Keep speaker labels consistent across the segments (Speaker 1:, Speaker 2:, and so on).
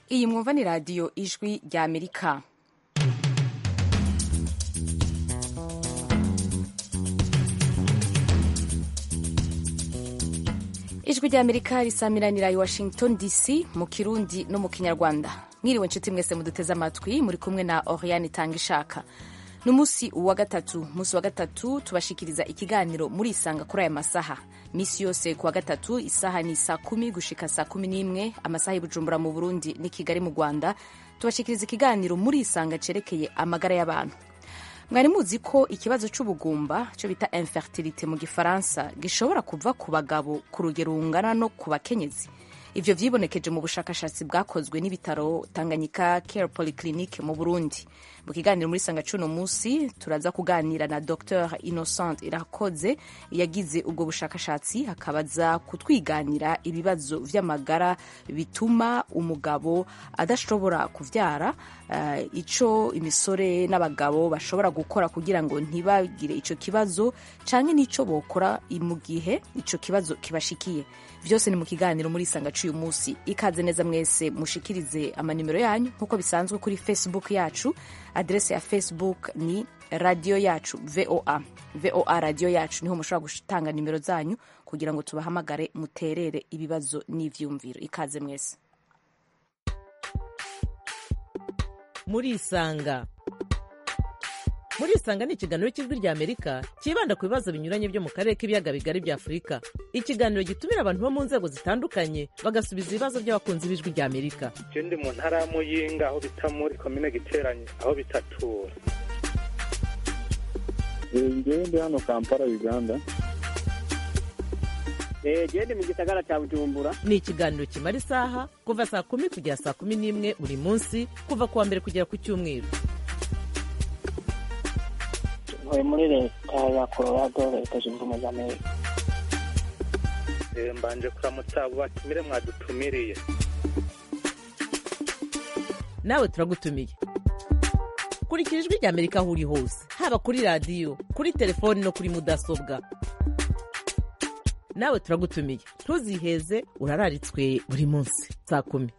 Speaker 1: iyi mwumva ni radiyo ijwi rya amerika ijwi rya amerika risamiranira i washington dc mu kirundi no mu kinyarwanda mwiriwe nshuti mwese muduteze amatwi muri kumwe na oriane itanga ishaka ni umunsi wa gatatu umunsi wa gatatu tubashikiriza ikiganiro muri isanga kuri aya masaha misi yose ku wa gatatu isaha ni saa kumi gushika saa kumi n'imwe amasaha y'ubujumbura mu burundi ni kigali mu rwanda tubashikiriza ikiganiro muri isanga cerekeye amagara y'abantu mwari muzi ko ikibazo c'ubugumba cyo bita infertilite mu gifaransa gishobora kuva ku bagabo ku rugero rungana no ku bakenyezi ivyo vyibonekeje mu bushakashatsi bwakozwe n'ibitaro tanganyika care polyclinique mu burundi mu kiganiro muri sanga cuno musi turaza kuganira na dr innocent irakoze yagize ubwo bushakashatsi akabaza kutwiganira ibibazo vy'amagara bituma umugabo adashobora kuvyara uh, ico imisore n'abagabo bashobora gukora kugira ngo ntibagire ico kibazo canke n'ico bokora mu gihe ico kibazo kibashikiye vyose ni mu kiganiro muri sanga c'uyu musi ikaze neza mwese mushikirize amanimero yanyu nk'uko bisanzwe kuri facebook yacu adrese ya facebook ni radio yacu voa voa radio yacu niho mushobora gutanga nimero zanyu kugira ngo tubahamagare muterere ibibazo n'ivyumviro ikaze mwese
Speaker 2: murisanga murisanga ni ikiganiro cy'ijwi rya amerika cyibanda ku bibazo binyuranye byo mu karere k'ibiyaga bigari bya afurika ikiganiro gitumira abantu bo mu nzego zitandukanye bagasubiza ibibazo by'abakunzi b'ijwi rya amerika
Speaker 3: je ndi mu ntara ya muyinga aho bita muri komine giteranye aho bitatura
Speaker 4: ngewe ndi hano kampala uganda
Speaker 5: gende mu gisagara cya bujumbura
Speaker 2: ni ikiganiro kimara isaha kuva saa kumi kugera saa kumi n'imwe buri munsi kuva ku wa mbere kugera ku cyumweru
Speaker 6: ntuye muri leta ya colorado leta zunze ubumwe za amerika
Speaker 3: mbanje kuramutsa abo batumire mwadutumiriye
Speaker 2: nawe turagutumiye kurikira ijwi rya amerika aho uri hose haba kuri radiyo kuri telefoni no kuri mudasobwa nawe turagutumiye ntuziheze urararitswe buri munsi saa kumi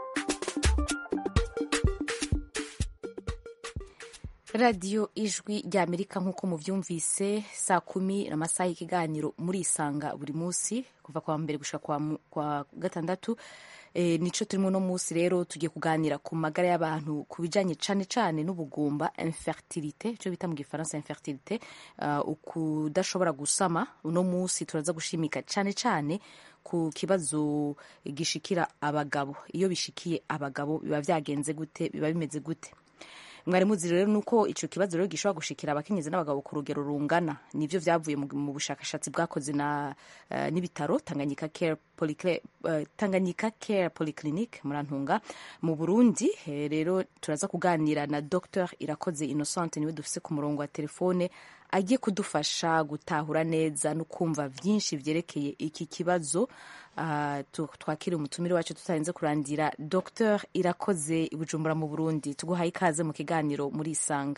Speaker 1: radiyo ijwi rya amerika nk'uko muvyumvise saa kumi amasaha y'ikiganiro muri isanga buri munsi kuva kwa mbere gushika kwa, kwa gatandatu e, nico turimo no munsi rero tugiye kuganira ku magara y'abantu ku bijanye cane cane n'ubugumba infertilite ico bita mu gifaransa infertilite uh, ukudashobora gusama uno munsi turaza gushimika cane cane ku kibazo gishikira abagabo iyo bishikiye abagabo biba vyagenze gute biba bimeze gute mwari muzi rero nuko ico kibazo rero gishobora gushikira abakenyezi n'abagabo ku rugero rungana nivyo vyavuye mu bushakashatsi bwakoze na uh, n'ibitaro Tanganyika Care Polyclinic uh, Tanganyika Care Polyclinic murantunga mu Burundi e, rero turaza kuganira na Dr Irakoze Innocent niwe dufise ku murongo wa telefone agiye kudufasha gutahura neza no kumva vyinshi vyerekeye iki kibazo uh, twakira umutumire wacu tutarenze kurandira Dr Irakoze Bujumbura mu Burundi tuguhaye ikaze mu kiganiro muri Isanga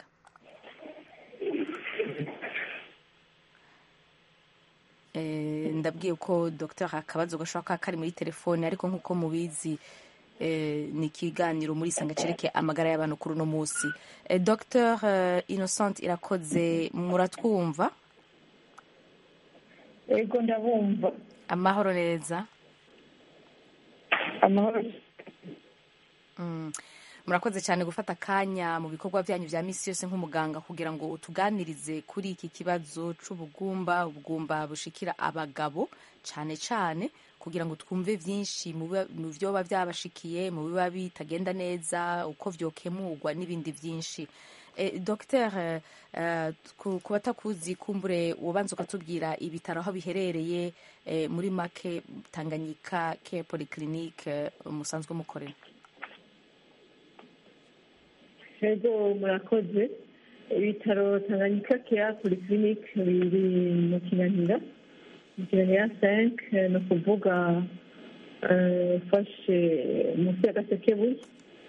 Speaker 1: e, ndabwiye ko Dr akabazo gashobora kuba kari muri telefone ariko nk'uko mubizi e, ni ikiganiro muri Isanga cereke amagara y'abantu kuri uno munsi e, Dr Innocent Irakoze muratwumva
Speaker 7: ego ndabumva
Speaker 1: amahoro neza
Speaker 7: amahoro
Speaker 1: murakoze cyane gufata akanya mu bikorwa byanyu bya misi yose nk'umuganga kugira ngo utuganirize kuri iki kibazo c'ubugumba ubugumba bushikira abagabo cyane cyane kugira ngo twumve byinshi mu byoba byabashikiye mu biba bitagenda neza uko vyokemurwa n'ibindi byinshi Dr ku batakuzi kumbure ubanza ukatubwira ibitaro aho biherereye muri make Tanganyika Care Polyclinic musanzwe mukorera
Speaker 7: ego murakoze ibitaro Tanganyika Care Polyclinic biri mu kinanira mu kinanira 5 ni ukuvuga ufashe munsi ya gasekebuye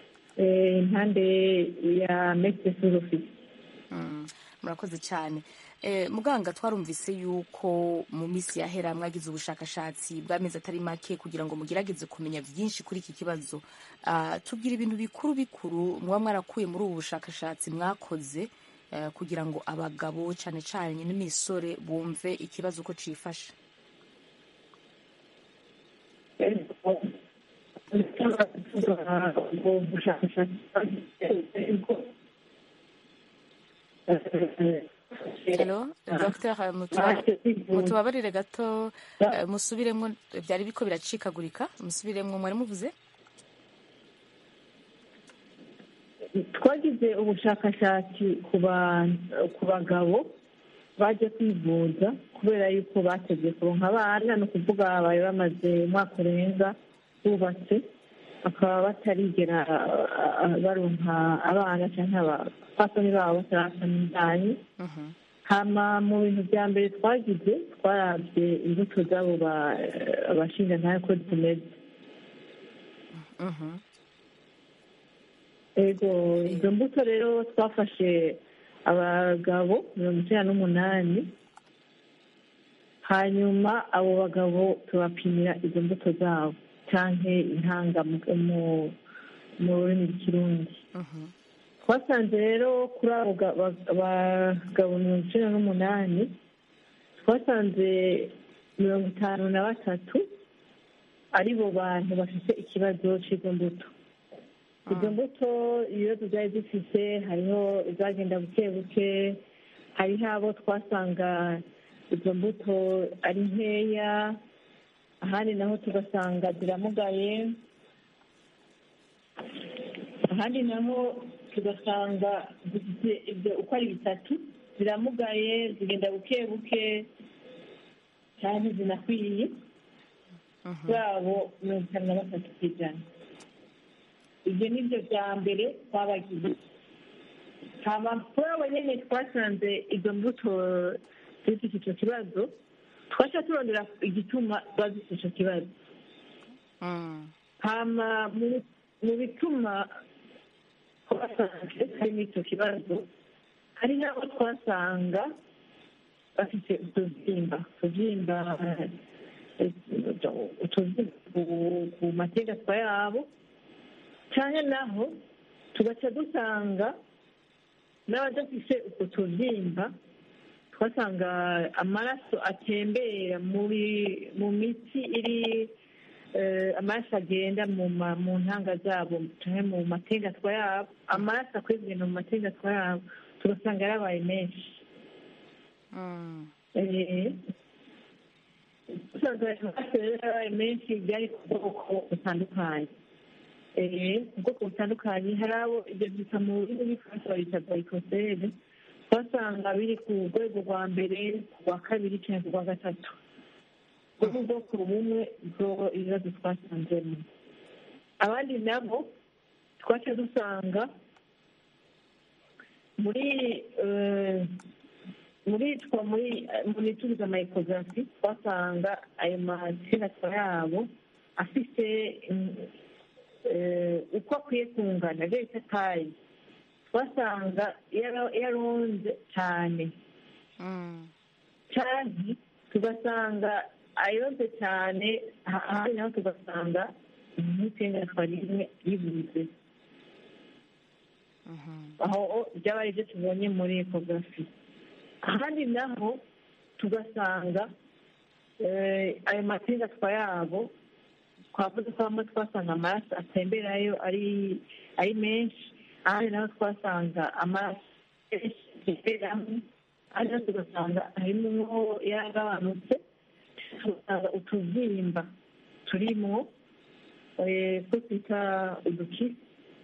Speaker 7: impande ya mekisi ofisi
Speaker 1: murakoze cyane Eh, muganga twarumvise yuko mu minsi yahera mwagize ubushakashatsi bw'amezi atari make kugira ngo mugerageze kumenya byinshi kuri iki kibazo Ah, tubwira ibintu bikuru bikuru muba mwarakuye muri ubu bushakashatsi mwakoze eh, kugira ngo abagabo cyane cyane n'imisore bumve ikibazo uko cifashe
Speaker 7: ubwo bushakashatsi
Speaker 1: Hello, Dr. Mutuba- mutubabarire gato eh, musubiremwo byari biko biracikagurika musubiremwo mwari muvuze
Speaker 7: twagize ubushakashatsi ku ba- ku bagabo baje kwivuza kubera yuko bateze kuronka abana ni ukuvuga bari bamaze umwaka urenga bubatse bakaba batarigera ah, ah, baronka abana cyangwa abapfasoni babo batarasana indani
Speaker 1: Mhm,
Speaker 7: hama mu bintu bya mbere twagize twarabye imbuto z'abo ba- abashingantahe ko zimeze
Speaker 1: mhm,
Speaker 7: ego izo mbuto rero twafashe abagabo mirongo icyenda n'umunani hanyuma abo bagabo tubapimira izo mbuto zabo cyangwa intanga mu- mu- mu rurimi rw'ikirundi
Speaker 1: mhm,
Speaker 7: twasanze rero kuri abo ga- ba- bagabo mirongo icyenda n'umunani twasanze mirongo itanu na batatu ari bo bantu bafite ikibazo cy'izo mbuto izo mbuto ibibazo byari zifite hariho izagenda buke buke hariho abo twasanga izo mbuto ari nkeya ahandi naho tugasanga ziramugaye ahandi naho tugasanga zifite ibyo uko ari bitatu ziramugaye zigenda buke buke cyane zinakwiye
Speaker 1: mhm.
Speaker 7: babo mirongo itanu na batatu ku ijana ibyo ni byo bya mbere twabagize hama kuri abo nyine twasanze izo mbuto zifite icyo kibazo twaca turondera igituma ziba zifite icyo kibazo
Speaker 1: Mm,
Speaker 7: hama mu- mu bituma twasanze harimo icyo kibazo hari n'abo twasanga bafite utubyimba utubyimba eh, utubyimba ku- ku mategatwa yabo cyane naho tugaca dusanga n'abadafite utwo tubyimba twasanga amaraso atembera muri mu mitsi iri eh, amaraso agenda mu ma- mu ntanga zabo cyangwa mu mategatwa yabo amaraso akwiye kugenda mu mategatwa yabo tugasanga yarabaye menshi
Speaker 1: mm,
Speaker 7: Eh, usanga amaraso rero yarabaye menshi byari ku bwoko butandukanye Eh, ubwoko butandukanye hari abo ibyo byita mu rurimi rw'ifaransa babita glycosede twasanga biri ku rwego rwa mbere ku rwa kabiri cyangwa ku rwa gatatu ubwo ni ubwoko bumwe bwo ibibazo twasanzemo abandi nabo twaca dusanga muri eh, muri twa muri muri tuzi amayikogarafi twasanga ayo mategatwa yabo afite mm, eh, uko akwiye kungana ibyo bita tayi twasanga yara- yaronze cyane
Speaker 1: mm,
Speaker 7: cyane tugasanga ayonze cyane ha- ahandi naho tugasanga nk'itengatwa rimwe ribuze
Speaker 1: mhm,
Speaker 7: aho byaba ari byo tubonye muri ekogarafi ahandi naho tugasanga eh, ayo mategatwa yabo twavuze ko hamwe twasanga amaraso atemberayo ari ari menshi ahandi naho twasanga amaraso menshi atemberamo ahandi naho tugasanga harimo yaragabanutse tugasanga utubyimba turimo eh, two twita udukisi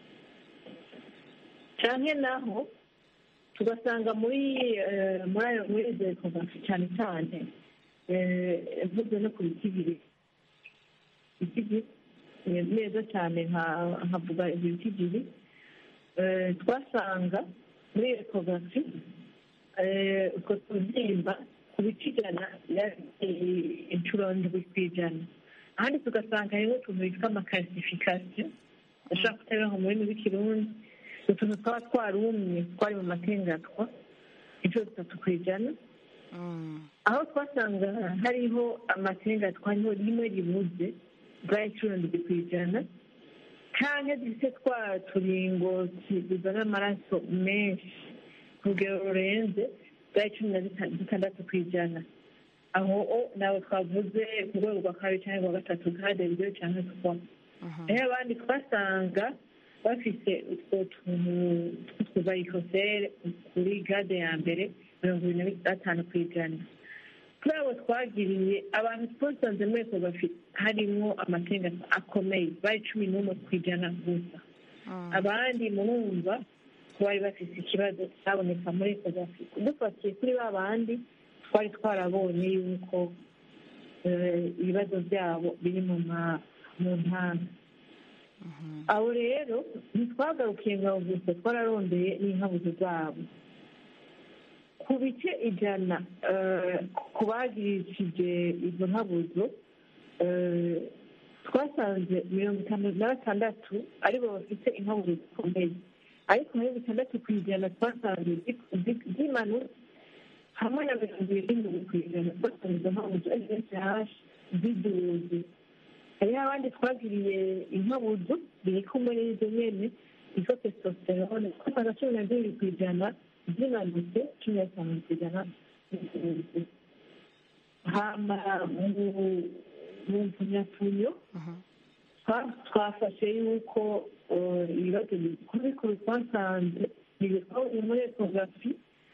Speaker 7: cyane naho tugasanga muri eh, muri ayo muri izo ekogarafi cyane cyane eh, mvuze no ku biti bibiri biti bibiri eh, neza cyane nka- nkavuga ibyo biti bibiri eh, twasanga muri ekogarafi eh, utwo tubyimba ku bice ijana yari inshuro ndwi ku ijana ahandi tugasanga hariho utuntu bitwa amakarisifikasiyo ashobora kutabiha mu rurimi rw'ikirundi utuntu twaba twarumye twari mu matengatwa inshuro zitatu ku ijana aho twasanga hariho amasenga twariho rimwe ribuze bwa inshuro ndwi ku ijana cyangwa dufite twa turingo tuzana amaraso menshi ku rugero rurenze bwa cumi na zitandatu ku ijana aho ntabwo twavuze ku rwego rwa kabiri cyangwa rwa gatatu gade ryo cyangwa twa rero abandi twasanga bafite utwo tuntu tw'utuvarikosere kuri gade ya mbere mirongo irindwi na gatanu ku ijana kuri abo twagiriye abantu twasanze muri eko bafite harimo amasenga akomeye bari cumi n'umwe ku ijana gusa abandi murumva ko bari bafite ikibazo cyaboneka muri eko bafite dufatiye kuri ba bandi twari twarabonye yuko ibibazo byabo biri mu ntara abo rero ntitwagarukiye ngo gusa twararondeye n'inkabuzo zabo ku bice ijana ku bagirishije izo nkabuzo twasanze mirongo itanu na batandatu aribo bafite inkabuzo zikomeye ariko mirongo itandatu ku ijana twasanze zimanutse hamwe na mirongo irindwi ku ijana twasanze izo nkabuzo ari benshi hashi ziduze hariho abandi twagiriye inkabuzo biri kumwe n'izo nyene izo testosterone twasanze cumi na zibiri ku ijana zimanutse cumi na bitanu ku ijana hama mu mpfunyapfunyo twafashe yuko ibibazo bikuru bikuru twasanze ntibikore muri ekografi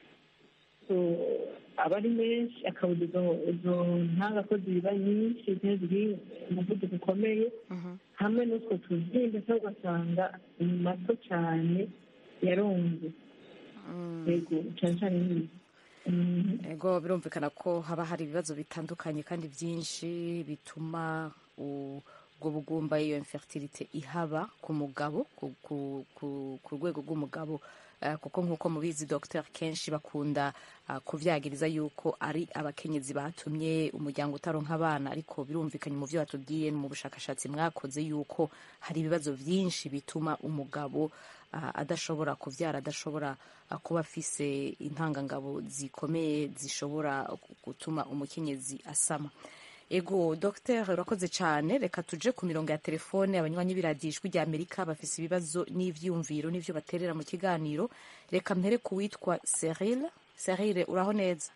Speaker 7: aba ari menshi akabuza izo ntanga ko ziba nyinshi ziri umuvuduko ukomeye hamwe n'utwo tubyimba cyangwa ugasanga ni mato cyane yaronze yego cyane cyane n'ibi
Speaker 1: ego birumvikana ko haba hari ibibazo bitandukanye kandi byinshi bituma ubwo bugumba iyo infertilité ihaba ku mugabo ku rwego rw'umugabo kuko nk'uko mubizi dogiteri kenshi bakunda kubyagiriza yuko ari abakenyezi batumye umuryango utaronka abana ariko birumvikanye mu byo batubwiye mu bushakashatsi mwakoze yuko hari ibibazo byinshi bituma umugabo adashobora kubyara adashobora kuba afise intangangabo zikomeye zishobora gutuma umukenyezi asama ego dogiteri urakoze cyane reka tuje ku mirongo ya telefone abanywanyi b'iradiyo ijwi rya amerika bafise ibibazo n'ivyumviro n'ivyo baterera mu kiganiro reka mpere ku witwa serile serile uraho neza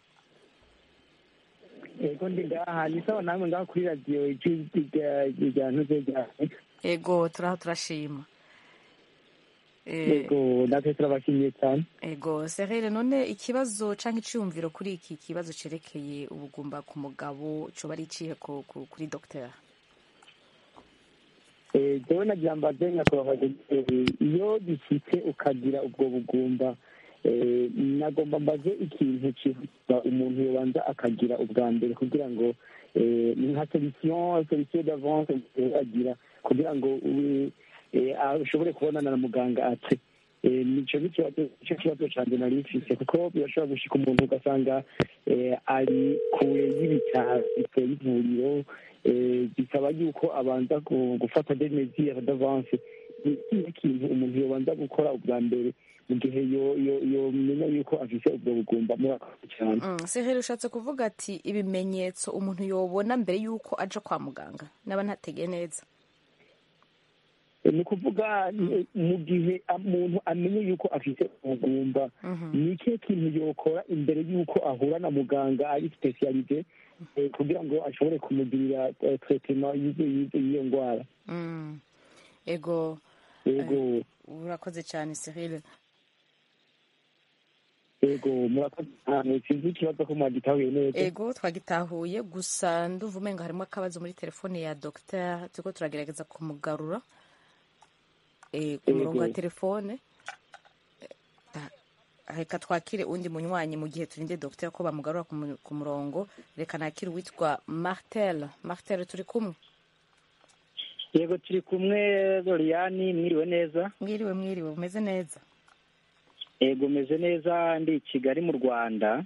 Speaker 5: ego ndi ngaha ni sawa namwe ngaho kuri radiyo ijwi rya ntuze rya
Speaker 1: ego turaho turashima
Speaker 5: ego natwe turabashimiye cyane
Speaker 1: ego serile none ikibazo canke iciyumviro kuri iki kibazo cerekeye ubugumba ku mugabo coba ari icihe kuri dogiteri
Speaker 5: jewe nagira mbaze nyakubahwa iyo gishyitse ukagira ubwo bugumba nagomba mbaze ikintu kihuta umuntu yobanza akagira ubwa mbere kugira ngo ni nka solution solution d'avance agira kugira ngo ushobore kubonana na muganga ate nico nicyo kibazo canje nari mfise kuko birashobora gushika umuntu ugasanga ari kure y'ibitaro y'ivuriro bisaba yuko abanza gufata des mesures d'avance ni ikihe kintu umuntu yobanza gukora ubwa mbere mu gihe yomenya yuko afise ubwo bugumba murakoze cyane
Speaker 1: sehere ushatse kuvuga ati ibimenyetso umuntu yobona mbere yuko aja kwa muganga naba ntategeye neza
Speaker 5: ni ukuvuga mu gihe umuntu amenye yuko afite ubugumba ni ikihe kintu yokora imbere y'uko ahura na muganga ari sipesiyalize kugira ngo ashobore kumugirira tretema y'iyo ndwara
Speaker 1: ego
Speaker 5: ego
Speaker 1: urakoze cyane serile
Speaker 5: ego murakoze cyane sinzi ikibazo ko mwagitahuye neza
Speaker 1: ego twagitahuye gusa nduva umenga harimo akabazo muri telefone ya dogiteri turiko turagerageza kumugarura ku murongo wa telefone reka twakire undi munywanyi mu gihe turinde dogiteri ko bamugarura ku murongo reka nakire uwitwa martel martel turi kumwe
Speaker 8: yego turi kumwe doriyani mwiriwe neza
Speaker 1: mwiriwe mwiriwe umeze neza
Speaker 8: yego umeze neza ndi i kigali mu rwanda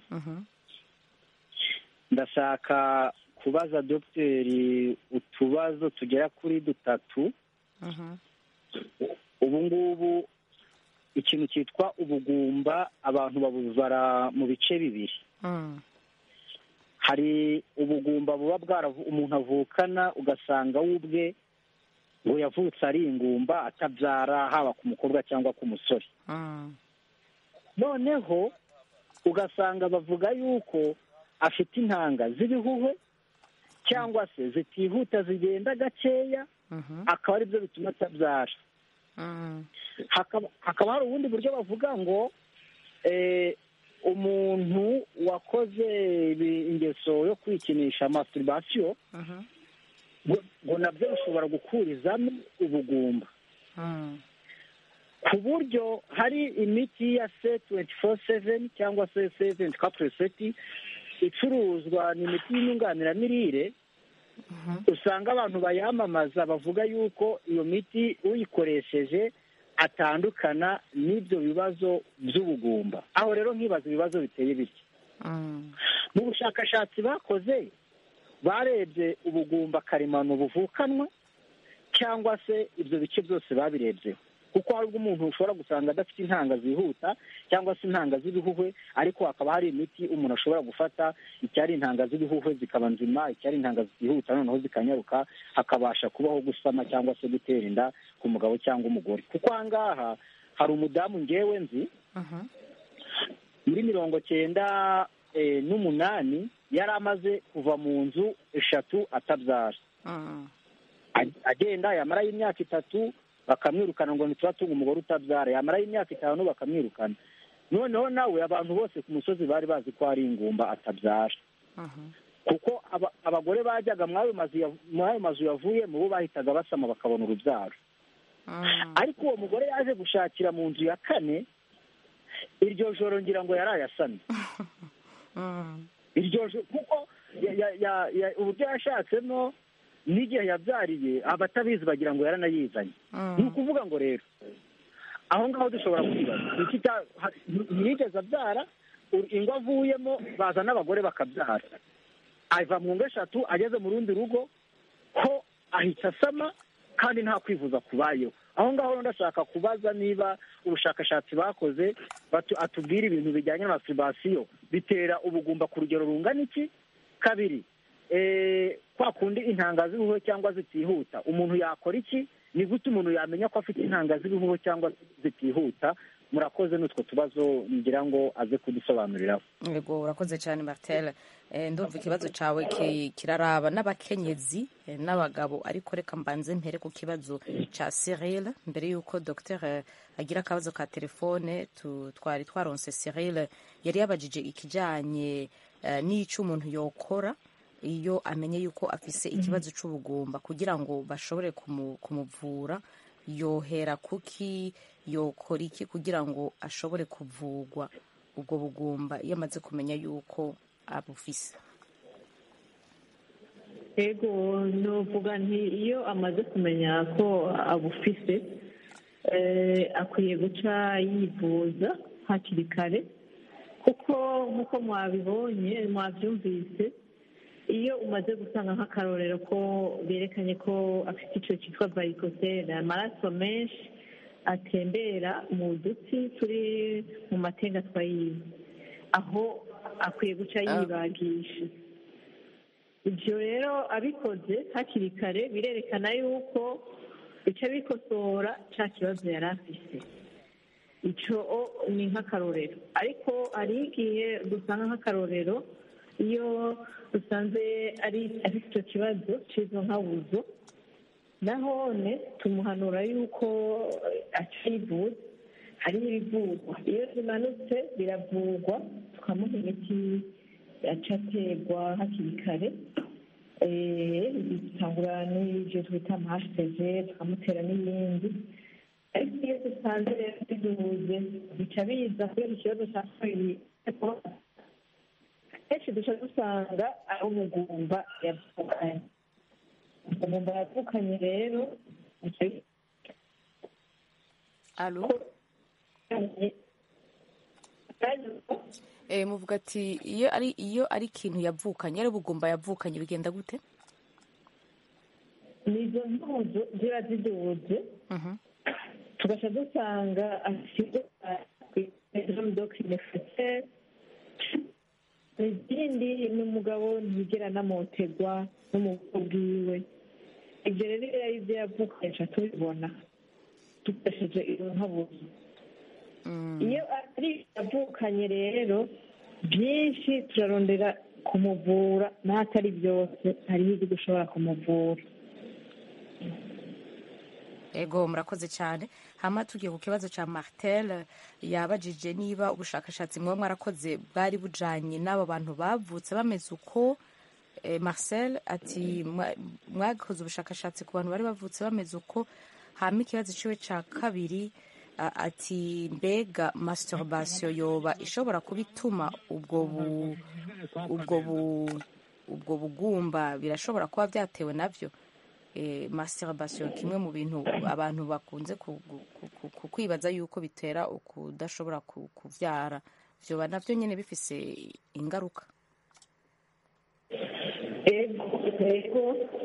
Speaker 8: ndashaka kubaza dogiteri utubazo tugera kuri dutatu ubu ngubu ikintu cyitwa ubugumba abantu babubara mu bice bibiri
Speaker 1: Mm.
Speaker 8: hari ubugumba buba bwaravu umuntu avukana ugasanga we ubwe ngo yavutse ari ingumba atabyara haba ku mukobwa cyangwa ku musore
Speaker 1: Mm.
Speaker 8: noneho ugasanga bavuga yuko afite intanga z'ibihuhwe cyangwa se zitihuta zigenda gakeya
Speaker 1: Mhm.
Speaker 8: akaba aribyo bituma atabyara
Speaker 1: Mm.
Speaker 8: hakaba hakaba hari ubundi buryo bavuga ngo eh, umuntu wakoze ibi- ingeso yo kwikinisha masturbation
Speaker 1: Mhm.
Speaker 8: ngo ngo nabyo bishobora gukurizamo ubugumba
Speaker 1: Mm.
Speaker 8: ku buryo hari imiti ya se tuwenti foru seveni cyangwa se seventi kapureseti icuruzwa ni imiti y'inyunganiramirire usanga abantu bayamamaza bavuga yuko iyo miti uyikoresheje atandukana n'ibyo bibazo by'ubugumba aho rero nkibaza ibibazo biteye bityo
Speaker 1: Mm.
Speaker 8: mu bushakashatsi bakoze barebye ubugumba karemano buvukanwa cyangwa se ibyo bice byose babirebyeho kuko hari ubwo umuntu ushobora gusanga adafite intanga zihuta cyangwa se intanga z'ibihuhwe ariko hakaba hari imiti umuntu ashobora gufata icyari intanga z'ibihuhwe zikaba nzima icyari intanga zihuta noneho zikanyaruka hakabasha kubaho gusama cyangwa se gutera inda ku mugabo cyangwa umugore kuko aha ngaha hari umudamu ngewe nzi
Speaker 1: Mhm.
Speaker 8: muri mirongo cyenda eh, n'umunani yari amaze kuva mu nzu eshatu atabyara
Speaker 1: Mm.
Speaker 8: A- agenda yamarayo imyaka itatu bakamwirukana ngo ntituratunga umugore utabyara yamarayo imyaka itanu bakamwirukana noneho nawe abantu bose ku musozi bari bazi ko ari ingumba atabyara
Speaker 1: Mhm.
Speaker 8: kuko aba- abagore bajyaga muri ayo mazu ya- muri ayo mazu yavuyemo bo bahitaga basama bakabona urubyaro
Speaker 1: Mm.
Speaker 8: ariko uwo mugore yaje gushakira mu nzu ya kane iryo joro ngira ngo yari ayasamye
Speaker 1: Mm.
Speaker 8: iryo joro kuko ya- ya- ya- ya- uburyo yashatsemo n'igihe yabyariye abatabizi bagira ngo yaranayizanye ni
Speaker 1: Mm.
Speaker 8: ukuvuga ngo rero aho ngaho dushobora kwibaza ni iki cya- ha- ntiyigeze abyara u- ingo avuyemo baza n'abagore bakabyara ava mu ngo eshatu ageze mu rundi rugo ho ahita asama kandi nta kwivuza kubayeho aho ngaho rero ndashaka kubaza niba ubushakashatsi bakoze batu- atubwira ibintu bijyanye na masturbation bitera ubugumba ku rugero rungana iki kabiri eh, kwa kundi intanga z'ibihuho cyangwa zitihuta umuntu yakora iki ni gute umuntu yamenya ko afite intanga z'ibihuho cyangwa zitihuta murakoze n'utwo tubazo ngira ngo aze kudusobanuriraho
Speaker 1: yego urakoze cyane martel Eh, ndumva ikibazo cyawe ki- kiraraba n'abakenyezi eh, n'abagabo ariko reka mbanze mpere ku kibazo cya cyril mbere y'uko dr agira akabazo ka telefone tu- twari twaronse cyril yari yabajije ikijyanye eh, n'icyo umuntu yokora iyo amenye yuko afise ikibazo cy'ubugumba kugira ngo bashobore kumu- kumuvura yohera kuki yokora iki kugira ngo ashobore kuvugwa ubwo bugumba iyo amaze kumenya yuko abufise
Speaker 7: yego nuvuga nti iyo amaze kumenya ko abufise eh, akwiye guca yivuza hakiri kare kuko nk'uko mwabibonye mwabyumvise iyo umaze gusanga nk'akarorero ko berekanye ko afite icyo cyitwa varikosele amaraso menshi atembera mu dutsi turi mu matengatwa yiwe aho akwiye guca yibagisha ibyo rero abikoze hakiri kare birerekana yuko bica bikosora cya kibazo yari afite icyo ni nk'akarorero ariko hari igihe dusanga nk'akarorero iyo dusanze ari afite icyo kibazo cy'izo nkabuzo nahone tumuhanura yuko akivuza hari ibivurwa iyo zimanutse biravurwa tukamuha imiti aca aterwa hakiri kare dutangura n'ibyo twita amahasiteze tukamutera n'ibindi ariko iyo dusanze rero biduhuze bica biza kubera ikibazo cya kabiri kenshi duca dusanga ari umugumba yavukanye umugumba yavukanye rero
Speaker 1: alo Eh, muvuga ati iyo ari iyo ari ikintu yavukanye ari ubugumba yavukanye bigenda gute
Speaker 7: nizo mpuzu ziba ziduhuje tugaca dusanga afite syndrome d'oxynefacial ikindi ni umugabo ntiyigera anamotegwa n'umugabo bwiwe ibyo rero iyo ari byo yavukanye tuba tubibona dukoresheje iyo nkabuzo iyo ari yavukanye rero byinshi turarondera kumuvura n'atari byose hariho ibyo dushobora kumuvura
Speaker 1: ego murakoze cyane hama tugiye ku kibazo cya martel yabajije niba ubushakashatsi muba mwarakoze bwari bujanye n'aba bantu bavutse bameze uko eh, marcel ati "Mwa- mwakoze ubushakashatsi ku bantu bari bavutse bameze uko hama ikibazo ciwe ca kabiri a- ati mbega masturbation yoba ishobora kuba ituma ubwo bu ubwo bu ubwo bugumba birashobora kuba byatewe navyo eh, masturbation kimwe mu bintu abantu bakunze ku- ku- ku- ku- kwibaza yuko bitera ukudashobora ku- kuvyara vyoba navyo nyene bifise ingaruka
Speaker 7: ego ego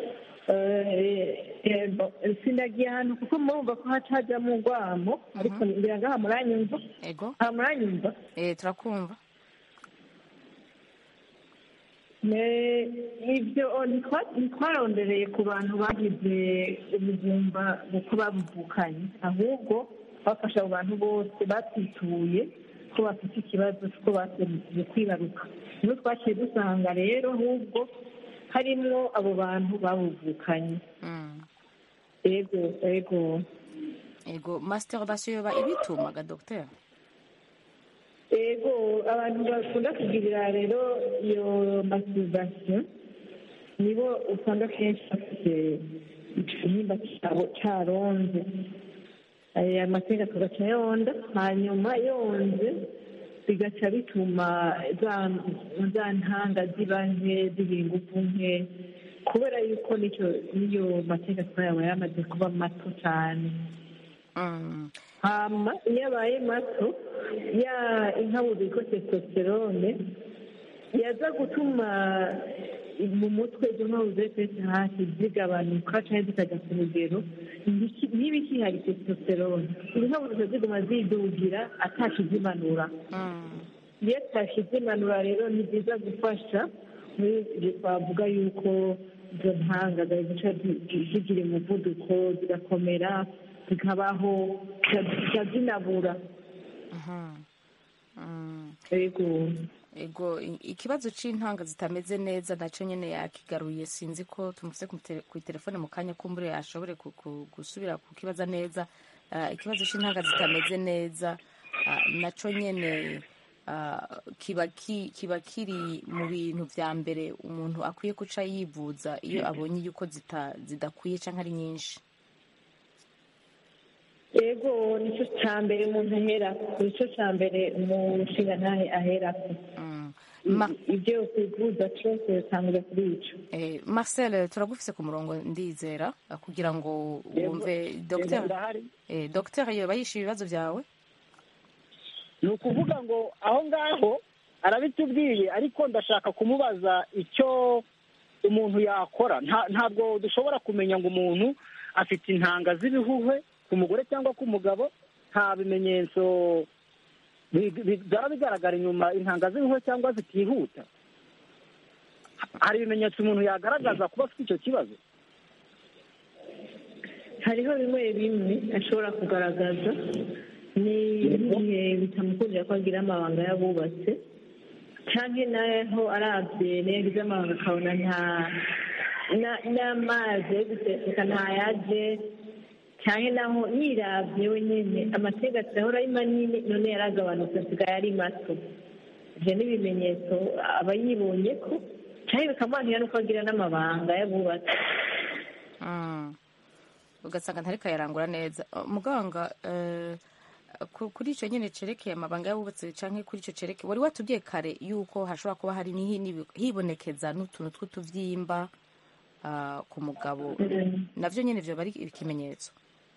Speaker 7: eh, ego sindagiye ahantu kuko murumva ko haca hajyamo urwamo ariko ngira ngo aha muranyumva
Speaker 1: ego
Speaker 7: aha muranyumva
Speaker 1: eh, turakumva
Speaker 7: Ne- ibyo ntitwa- ntitwarondereye ku bantu bagize ubugumba uko babuvukanye ahubwo bafasha abo bantu bose batwituye ko bafite ikibazo cy'uko baserukije kwibaruka nibo twaciye dusanga rero ahubwo harimwo abo bantu babuvukanye
Speaker 1: mm.
Speaker 7: ego ego
Speaker 1: ego masturbation yoba ibitumaga docteur
Speaker 7: ego abantu bakunda kugirira rero iyo masturbation nibo usanga kenshi bafite igihimba cyabo cyaronze aya mateka tugaca yonda hanyuma yonze bigaca bituma za za ntanga ziba nke zigira ingufu nke kubera yuko nicyo niyo mateka twayaba yamaze kuba mato cyane
Speaker 1: mm.
Speaker 7: hama iyo abaye mato ya inkabuzo yitwa testosterone yaza gutuma mu mutwe izo nkabuzo zose hasi zigabanuka cyangwa zikajya ku rugero ntiki- niba ikihari testosterone izo nkabuzo ziba ziguma zidugira atakizimanura
Speaker 1: Mm.
Speaker 7: iyo tashizimanura rero ni byiza gufasha muri ibyo twavuga yuko izo ntanga zica zigira umuvuduko zigakomera zikabaho zica zinabura
Speaker 1: Mhm. Mm.
Speaker 7: yego
Speaker 1: ego i- ikibazo c'intanga zitameze neza naco nyene yakigaruye sinzi ko tumufise ku tele- ku telefone mu kanya kumbure ashobore ku- ku- gusubira kukibaza neza Ah, ikibazo c'intanga zitameze neza ah, naco nyene ah, kiba ki- kiba kiri mu bintu vya mbere umuntu akwiye guca yivuza iyo abonye yuko zita- zidakwiye canke ari nyinshi
Speaker 7: yego nicyo cya mbere umuntu aherako nicyo cya mbere umushinga ntahe aherako
Speaker 1: Mm. Ma-
Speaker 7: ibyo kwivuza cyose bitangirira kuri icyo
Speaker 1: eh, marcel turagufise ku murongo ndizera ah, kugira ngo wumve docteur
Speaker 8: ndahari
Speaker 1: Eh, docteur yoba yishe ibibazo byawe
Speaker 8: ni ukuvuga ngo aho ngaho arabitubwiye ariko ndashaka kumubaza icyo umuntu yakora Nta- ntabwo dushobora kumenya ngo umuntu afite intanga z'ibihuhwe ku mugore cyangwa ku mugabo nta bimenyetso bi- bi- byaba bigaragara inyuma intanga z'ibihuhwe cyangwa zitihuta hari ibimenyetso umuntu yagaragaza kuba afite icyo kibazo
Speaker 7: hariho bimwe bimwe ashobora kugaragaza ni igihe bitamukundira ko agira amabanga y'abubatse cyangwa naho arabye yagize amabanga akabona nta na- n'amazi yo guseseka ntayaje cyane naho yirabye wenyine amategeko ahora ari manini none yaragabanutse asigaye ari mato ibyo ni ibimenyetso aba yibonye ko cyangwa bikamuhanira n'uko agira n'amabanga y'abubatsi
Speaker 1: Mm. ugasanga ntariko yarangura neza Uh, muganga eh, ku- kuri icyo nyine cerekeye amabanga y'abubatsi canke kuri icyo cerekeye wari watubwiye kare yuko hashobora kuba hari n'ihi- n'ibi- hibonekeza n'utuntu tw'utuvyimba ah, ku mugabo navyo nyine vyoba ari ikimenyetso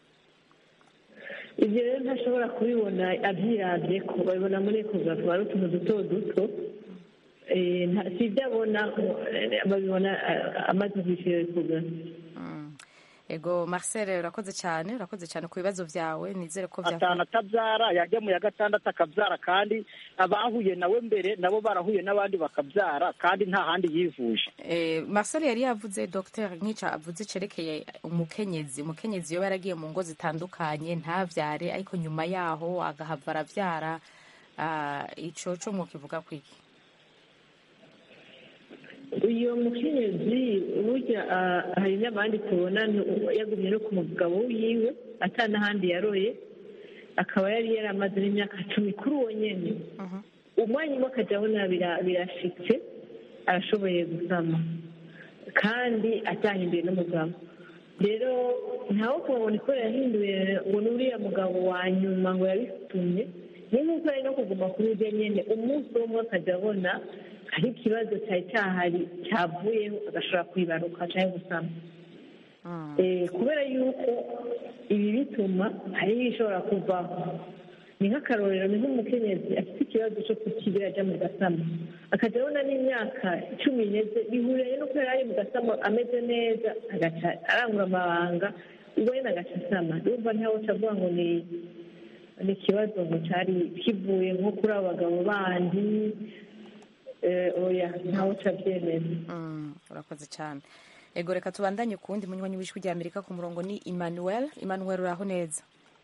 Speaker 7: ibyo rero ntashobora kubibona abyirabye ko babibona muri ekogarafi ari utuntu duto duto Eh, nta- si ibyo abona eh, babibona eh, amaze kwishyura ekogarafi
Speaker 1: Mm. ego marcel urakoze cyane urakoze cyane ku bibazo byawe nizere ko bya
Speaker 8: atanu atabyara yajya mu ya gatandatu akabyara kandi abahuye nawe mbere nabo barahuye n'abandi bakabyara kandi nta handi yivuje
Speaker 1: Eh, marcel yari yavuze dr nk'ica avuze cerekeye umukenyezi umukenyezi iyo yaragiye mu ngo zitandukanye ntabyare ariko nyuma yaho agahava arabyara ah, ico co mwokivuga kwiki
Speaker 7: uyu mukenyezi burya ah, hari n'abandi tubona nu- yagumye no ku mugabo wiwe ata n'ahandi yaroye akaba yari yaramaze n'imyaka cumi kuri uwo nyene umwanya umwe akajya abona bira- birashitse arashoboye gusama kandi atahinduye n'umugabo rero ntawe kubabona ko yahinduye ngo ni uriya mugabo wa nyuma ngo yabitumye ni nk'uko ari no kuguma kuri urya nyene umunsi umwe akajya abona hari ikibazo cyari cyahari cyavuyeho agashobora kwibaruka cyangwa gusama Eh, kubera yuko ibi bituma hariho ibishobora kuvaho ni nk'akarorero ni nk'umukenyezi afite ikibazo cyo kukibira ajya mu gasama akajya abona n'imyaka cumi n'eze bihuriye no kubera ari mu gasama ameze neza agaca arangura amabanga ubwo nyine agaca asama urumva ntawe avuga ngo ni ni ikibazo ngo cyari kivuye nko kuri abo bagabo bandi eh, oya ntawe abyemeza
Speaker 1: Mm, urakoze cyane ego reka tubandanye ku wundi munywanyi w'ijwi rya amerika ku murongo ni emmanuel emmanuel uraho neza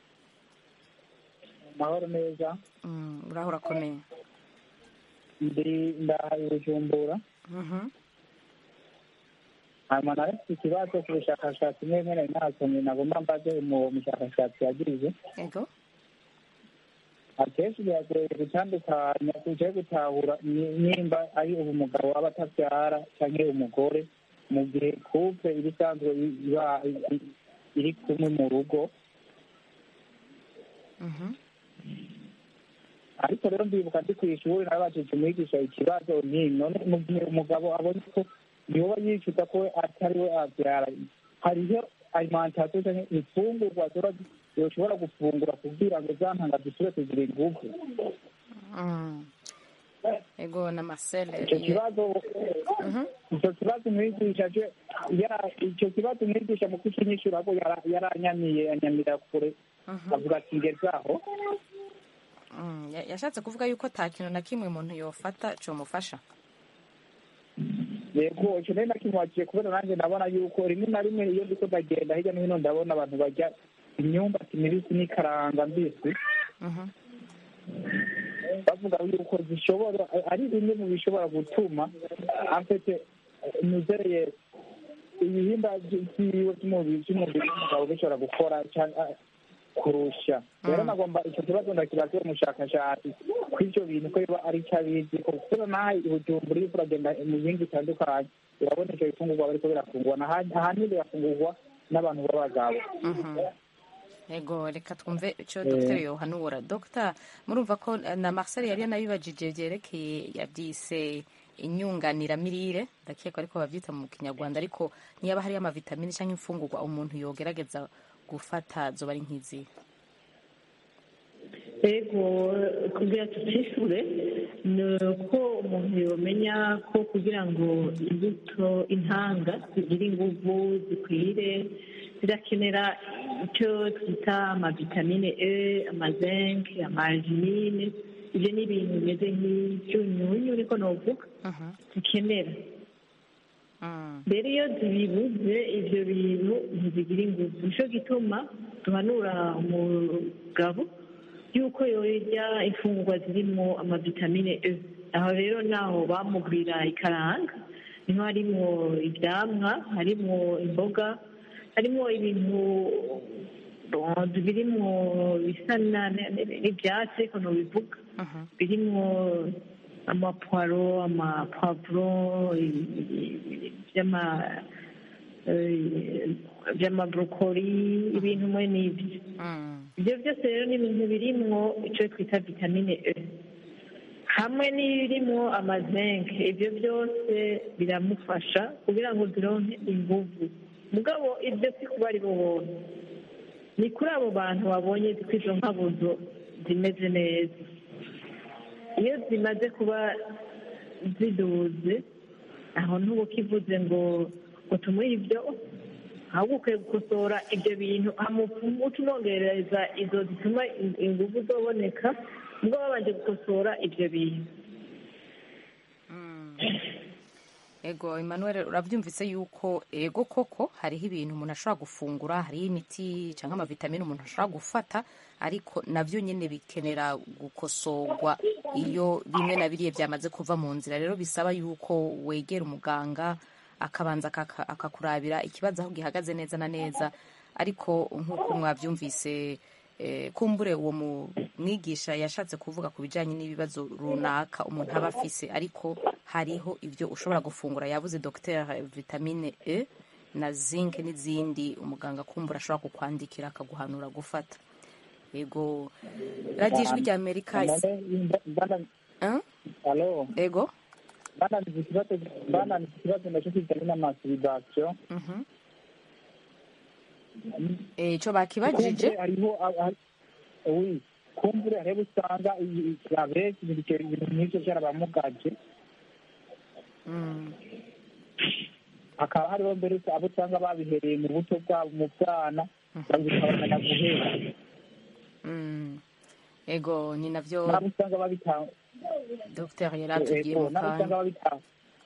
Speaker 4: amahoro neza
Speaker 1: Mm, uraho urakomeye
Speaker 4: ndi ndahaye bujumbura
Speaker 1: Mhm.
Speaker 4: hanyuma nawe mfite ikibazo ku bushakashatsi mwe mwene nasomye nagomba mbaze uwo mushakashatsi yagize
Speaker 1: ego
Speaker 4: akenshi biragoye gutandukanya kuja gutahura ni- nimba ari ubu umugabo aba atabyara canke umugore mu gihe couple iba isanzwe iba i- iri kumwe mu rugo
Speaker 1: Mhm.
Speaker 4: ariko rero ndibuka ndi ku ishuri nabajije umwigisha ikibazo nti none mu gihe umugabo abonye ko yoba yicuza ko we atari we abyara hariho alimentation canke imfungurwa zoba yoshobora gufungura kugira ngo za ntanga zisubire kugira inguvu
Speaker 1: Mm. ego na marcel
Speaker 4: icyo
Speaker 1: ye-
Speaker 4: kibazo
Speaker 1: Mhm.
Speaker 4: icyo kibazo umwigisha je yara- icyo kibazo umwigisha mu kukinyishura ko yara- yaranyamiye anyamira kure
Speaker 1: Mhm.
Speaker 4: avuga ati ngezaho
Speaker 1: Mm, ya- yashatse kuvuga yuko nta kintu na kimwe umuntu yofata comufasha
Speaker 4: yego icyo nari nakimwakiye kubera nanjye ndabona yuko rimwe na rimwe iyo ndiko ndagenda hirya no hino ndabona abantu barya imyumbati mibisi n'ikaranga mbisi
Speaker 1: Mhm.
Speaker 4: bavuga yuko zishobora ari bimwe mu bishobora gutuma afite nizeye ibihimba vyiwe vy'umubiri vy'umubiri w'umugabo bishobora gukora canke kurusha rero nagomba icyo kibazo ndakibaza uwo mushakashatsi ko ivyo bintu ko biba ari ico abizi ko kubera naho ibujumbura uriko uragenda mu bihinga bitandukanye urabona ivyo bifungurwa bariko birafungurwa naha- ahanini birafungurwa n'abantu b'abagabo
Speaker 1: Mhm. ego reka twumve icyo dr yohanura dr murumva ko eh, na marcel yari yanabibajije byerekeye yabyise inyunganiramirire ndakeka ariko babyita mu kinyarwanda ariko niba hariyo amavitamini cyangwa imfungurwa umuntu yogerageza gufata zoba ari nk'izi
Speaker 7: ego kugira tutishure ni uko umuntu yomenya ko kugira ngo imbuto intanga zigire inguvu zikwire zirakenera icyo twita amavitamine e amazenke amazinine ibyo ni ibintu bimeze nk'ibyunyunyu niko novuga zikenera
Speaker 1: Mm.
Speaker 7: rero iyo zibibuze ibyo bintu ntizigira ingufu nicyo gituma duhanura umugabo yuko yorya imfungurwa zirimo amavitamine e aho rero naho bamugurira ikaranga niho harimo ibyamwa harimo imboga harimo ibintu birimo bisa na- n'ibyatsi ariko ntubivuga
Speaker 1: Mhm.
Speaker 7: birimo amapwaro amapavuro by'ama eh, by'amabrokoli ibintu mwe n'ibyo
Speaker 1: Mm.
Speaker 7: ibyo byose rero ni ibintu birimwo icyo twita vitamine e hamwe n'ibirimwo amazenke ibyo byose biramufasha kugira ngo zironke inguvu mugabo ibyo si kuba ari bo bose ni kuri abo bantu babonye ko izo nkabuzo zimeze neza iyo zimaze kuba ziduze aho ntuba ukivuze ngo ngo tumuhe ibyo ahubwo ukwiye gukosora ibyo bintu uca umwongereza izo zituma ingufu zoboneka nibwo babanje gukosora ibyo bintu
Speaker 1: ego Emmanuel urabyumvise yuko ego koko hariho ibintu umuntu ashobora gufungura hariho imiti cyangwa amavitamine umuntu ashobora gufata ariko nabyo nyine bikenera gukosorwa iyo bimwe na biriya byamaze kuva mu nzira rero bisaba yuko wegera umuganga akabanza akakurabira ikibazo aho gihagaze neza na neza ariko nk'uko mwabyumvise kumbure uwo mwigisha yashatse kuvuga ku bijyanye n'ibibazo runaka umuntu aba afise ariko hariho ibyo ushobora gufungura yabuze dogiteri vitamine e na zinc n'izindi umuganga kumbura ashobora kukwandikira akaguhanura gufata yego radiyo ijwi rya amerika ego
Speaker 4: bananize ikibazo nacyo kijyanye n'amasuribasiyo
Speaker 1: icyo bakibajije
Speaker 4: hariho kumbure hariho usanga abenshi ibintu nk'ibyo byarabamugaje hakaba hariho mbere abo usanga babihereye mu buto bwabo mu bwana bikabamenya guhera
Speaker 1: ego ni nabyo
Speaker 4: nabo usanga babitanga
Speaker 1: dogiteri yari atubwiye mu
Speaker 4: nabo usanga
Speaker 1: kanya
Speaker 4: babitanga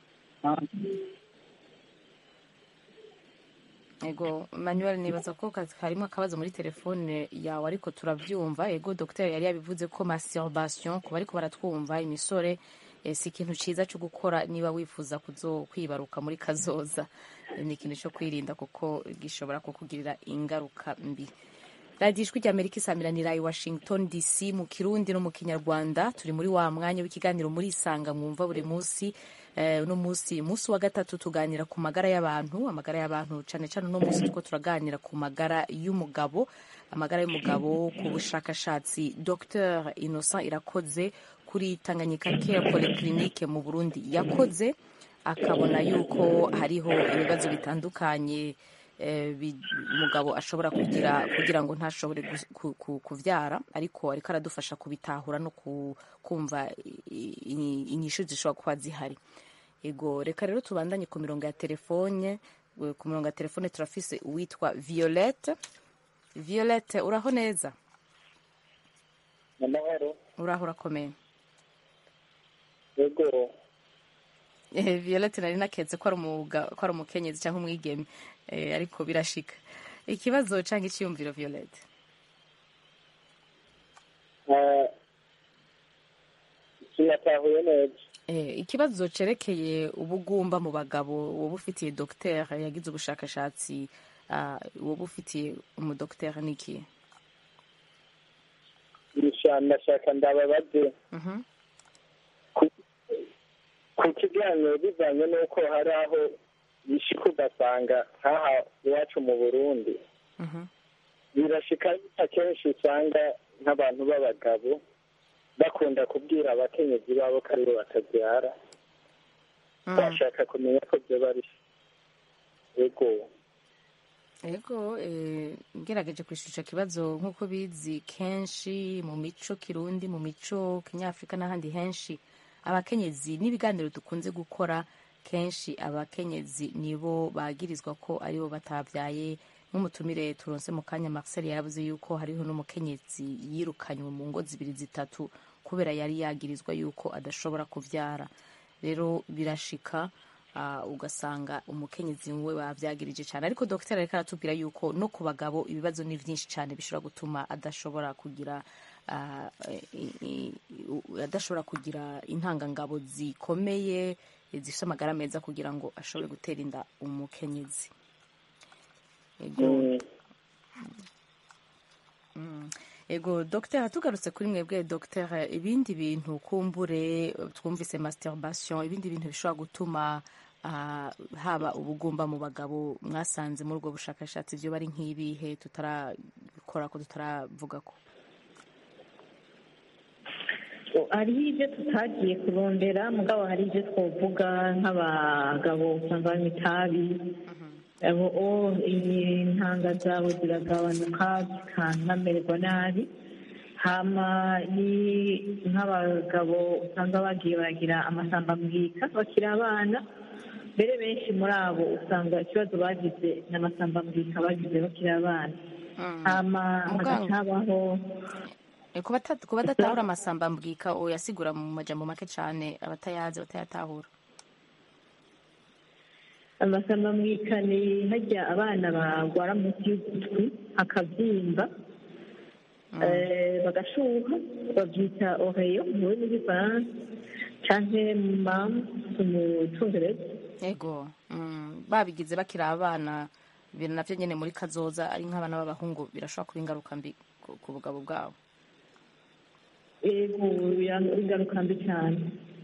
Speaker 1: ego manuel nibaza ko harimo akabazo muri telefone yawe ariko turabyumva ego dogiteri yari yabivuze ko masturbation ku bariko baratwumva imisore eh, si ikintu ciza cyo gukora niba wifuza kuzo kwibaruka muri kazoza Eh, ni ikintu cyo kwirinda kuko gishobora kukugirira ingaruka mbi radiyo ijwi ry'amerika isamiranira i washington dc mu kirundi no mu kinyarwanda turi muri wa mwanya w'ikiganiro muri isanga mwumva buri munsi Eh, uno munsi munsi wa gatatu tuganira ku magara y'abantu amagara y'abantu cyane cyane uno munsi two turaganira ku magara y'umugabo amagara y'umugabo ku bushakashatsi dr innocent irakoze kuri tanganyika care polyclinique mu burundi yakoze akabona yuko hariho ibibazo bitandukanye eh, bi- umugabo ashobora kugira kugira ngo ntashobore gus- ku- ku- kuvyara ariko ariko aradufasha kubitahura no ku- kumva i- i- inyishu zishobora kuba zihari ego reka rero tubandanye ku mirongo ya telefone Eh, ku mirongo ya telefone turafise uwitwa violette violette uraho neza
Speaker 6: amahoro
Speaker 1: uraho urakomeye
Speaker 6: yego
Speaker 1: Eh, violette nari naketse ko ari umuga- ko ari umukenyezi cyangwa umwigeme Eh, ariko birashika ikibazo cyangwa icyiyumviro violette
Speaker 6: Ah, sinatahuye neza
Speaker 1: Eh, ikibazo cerekeye ubugumba mu bagabo woba ufitiye dogiteri yagize ubushakashatsi ah, woba ufitiye umudogiteri niki
Speaker 6: Ndasha- ndashaka ndababaze
Speaker 1: Mhm.
Speaker 6: ku ku kiganiro bivanye n'uko hari aho bishika ugasanga nk'aha iwacu mu burundi
Speaker 1: Mhm.
Speaker 6: birashika akenshi usanga nk'abantu b'abagabo bakunda kubwira abakenyezi babo ko aribo batabyara
Speaker 1: Mm.
Speaker 6: bashaka kumenya ko byo bari yego
Speaker 1: Ego eh, ngerageje kwishusha kibazo nk'uko bizi kenshi mu mico kirundi mu mico kinyafurika n'ahandi henshi abakenyezi n'ibiganiro dukunze gukora kenshi abakenyezi nibo bagirizwa ko aribo batabyaye nk'umutumire turonse mu kanya Marcel yaravuze yuko hariho n'umukenyezi yirukanywe mu ngo zibiri zitatu kubera yari yagirizwa yuko adashobora kuvyara rero birashika ah, ugasanga umukenyezi we bavyagirije cyane ariko dogiteri ariko aratubwira yuko no ku bagabo ibibazo ni vyinshi cyane bishobora gutuma adashobora kugira ah, i- i- u- adashobora kugira intangangabo zikomeye zifite amagara meza kugira ngo ashobore gutera inda umukenyezi ego
Speaker 6: Mm.
Speaker 1: Mm. ego dogiteri tugarutse kuri mwebwe dogiteri ibindi bintu kumbure twumvise masturbation ibindi bintu bishobora gutuma ah, haba ubugumba mu bagabo mwasanze muri ubwo bushakashatsi byo bari nk'ibihe tutarakora ko tutaravuga ko
Speaker 7: hariho ibyo tutagiye kurondera mugabo hari ibyo twavuga nk'abagabo usanga banywa itabi abo o intanga zabo ziragabanuka zikanamererwa nabi hama ni nk'abagabo usanga bagiye baragira amasambambwika bakiri abana mbere benshi muri abo usanga ikibazo bagize n'amasambambwika bagize bakiri abana hama hagaca habaho
Speaker 1: Eh, ku bata- ku badatahura amasamba mbwika uyasigura mu majambo make cyane abatayazi batayatahura
Speaker 7: amasambambwika ni hajya abana barwara munsi y'ugutwi hakabyimba eh, bagashuha babyita oreyo mu rurimi rw'ifaransa canke mamu mu cyongereza
Speaker 1: yego mm, babigize bakiri abana ibintu navyo nyene muri kazoza ari nk'abana b'abahungu birashobora kuba ingaruka mbi ku- ku bugabo bwabo
Speaker 7: yego biranga- ingaruka mbi cyane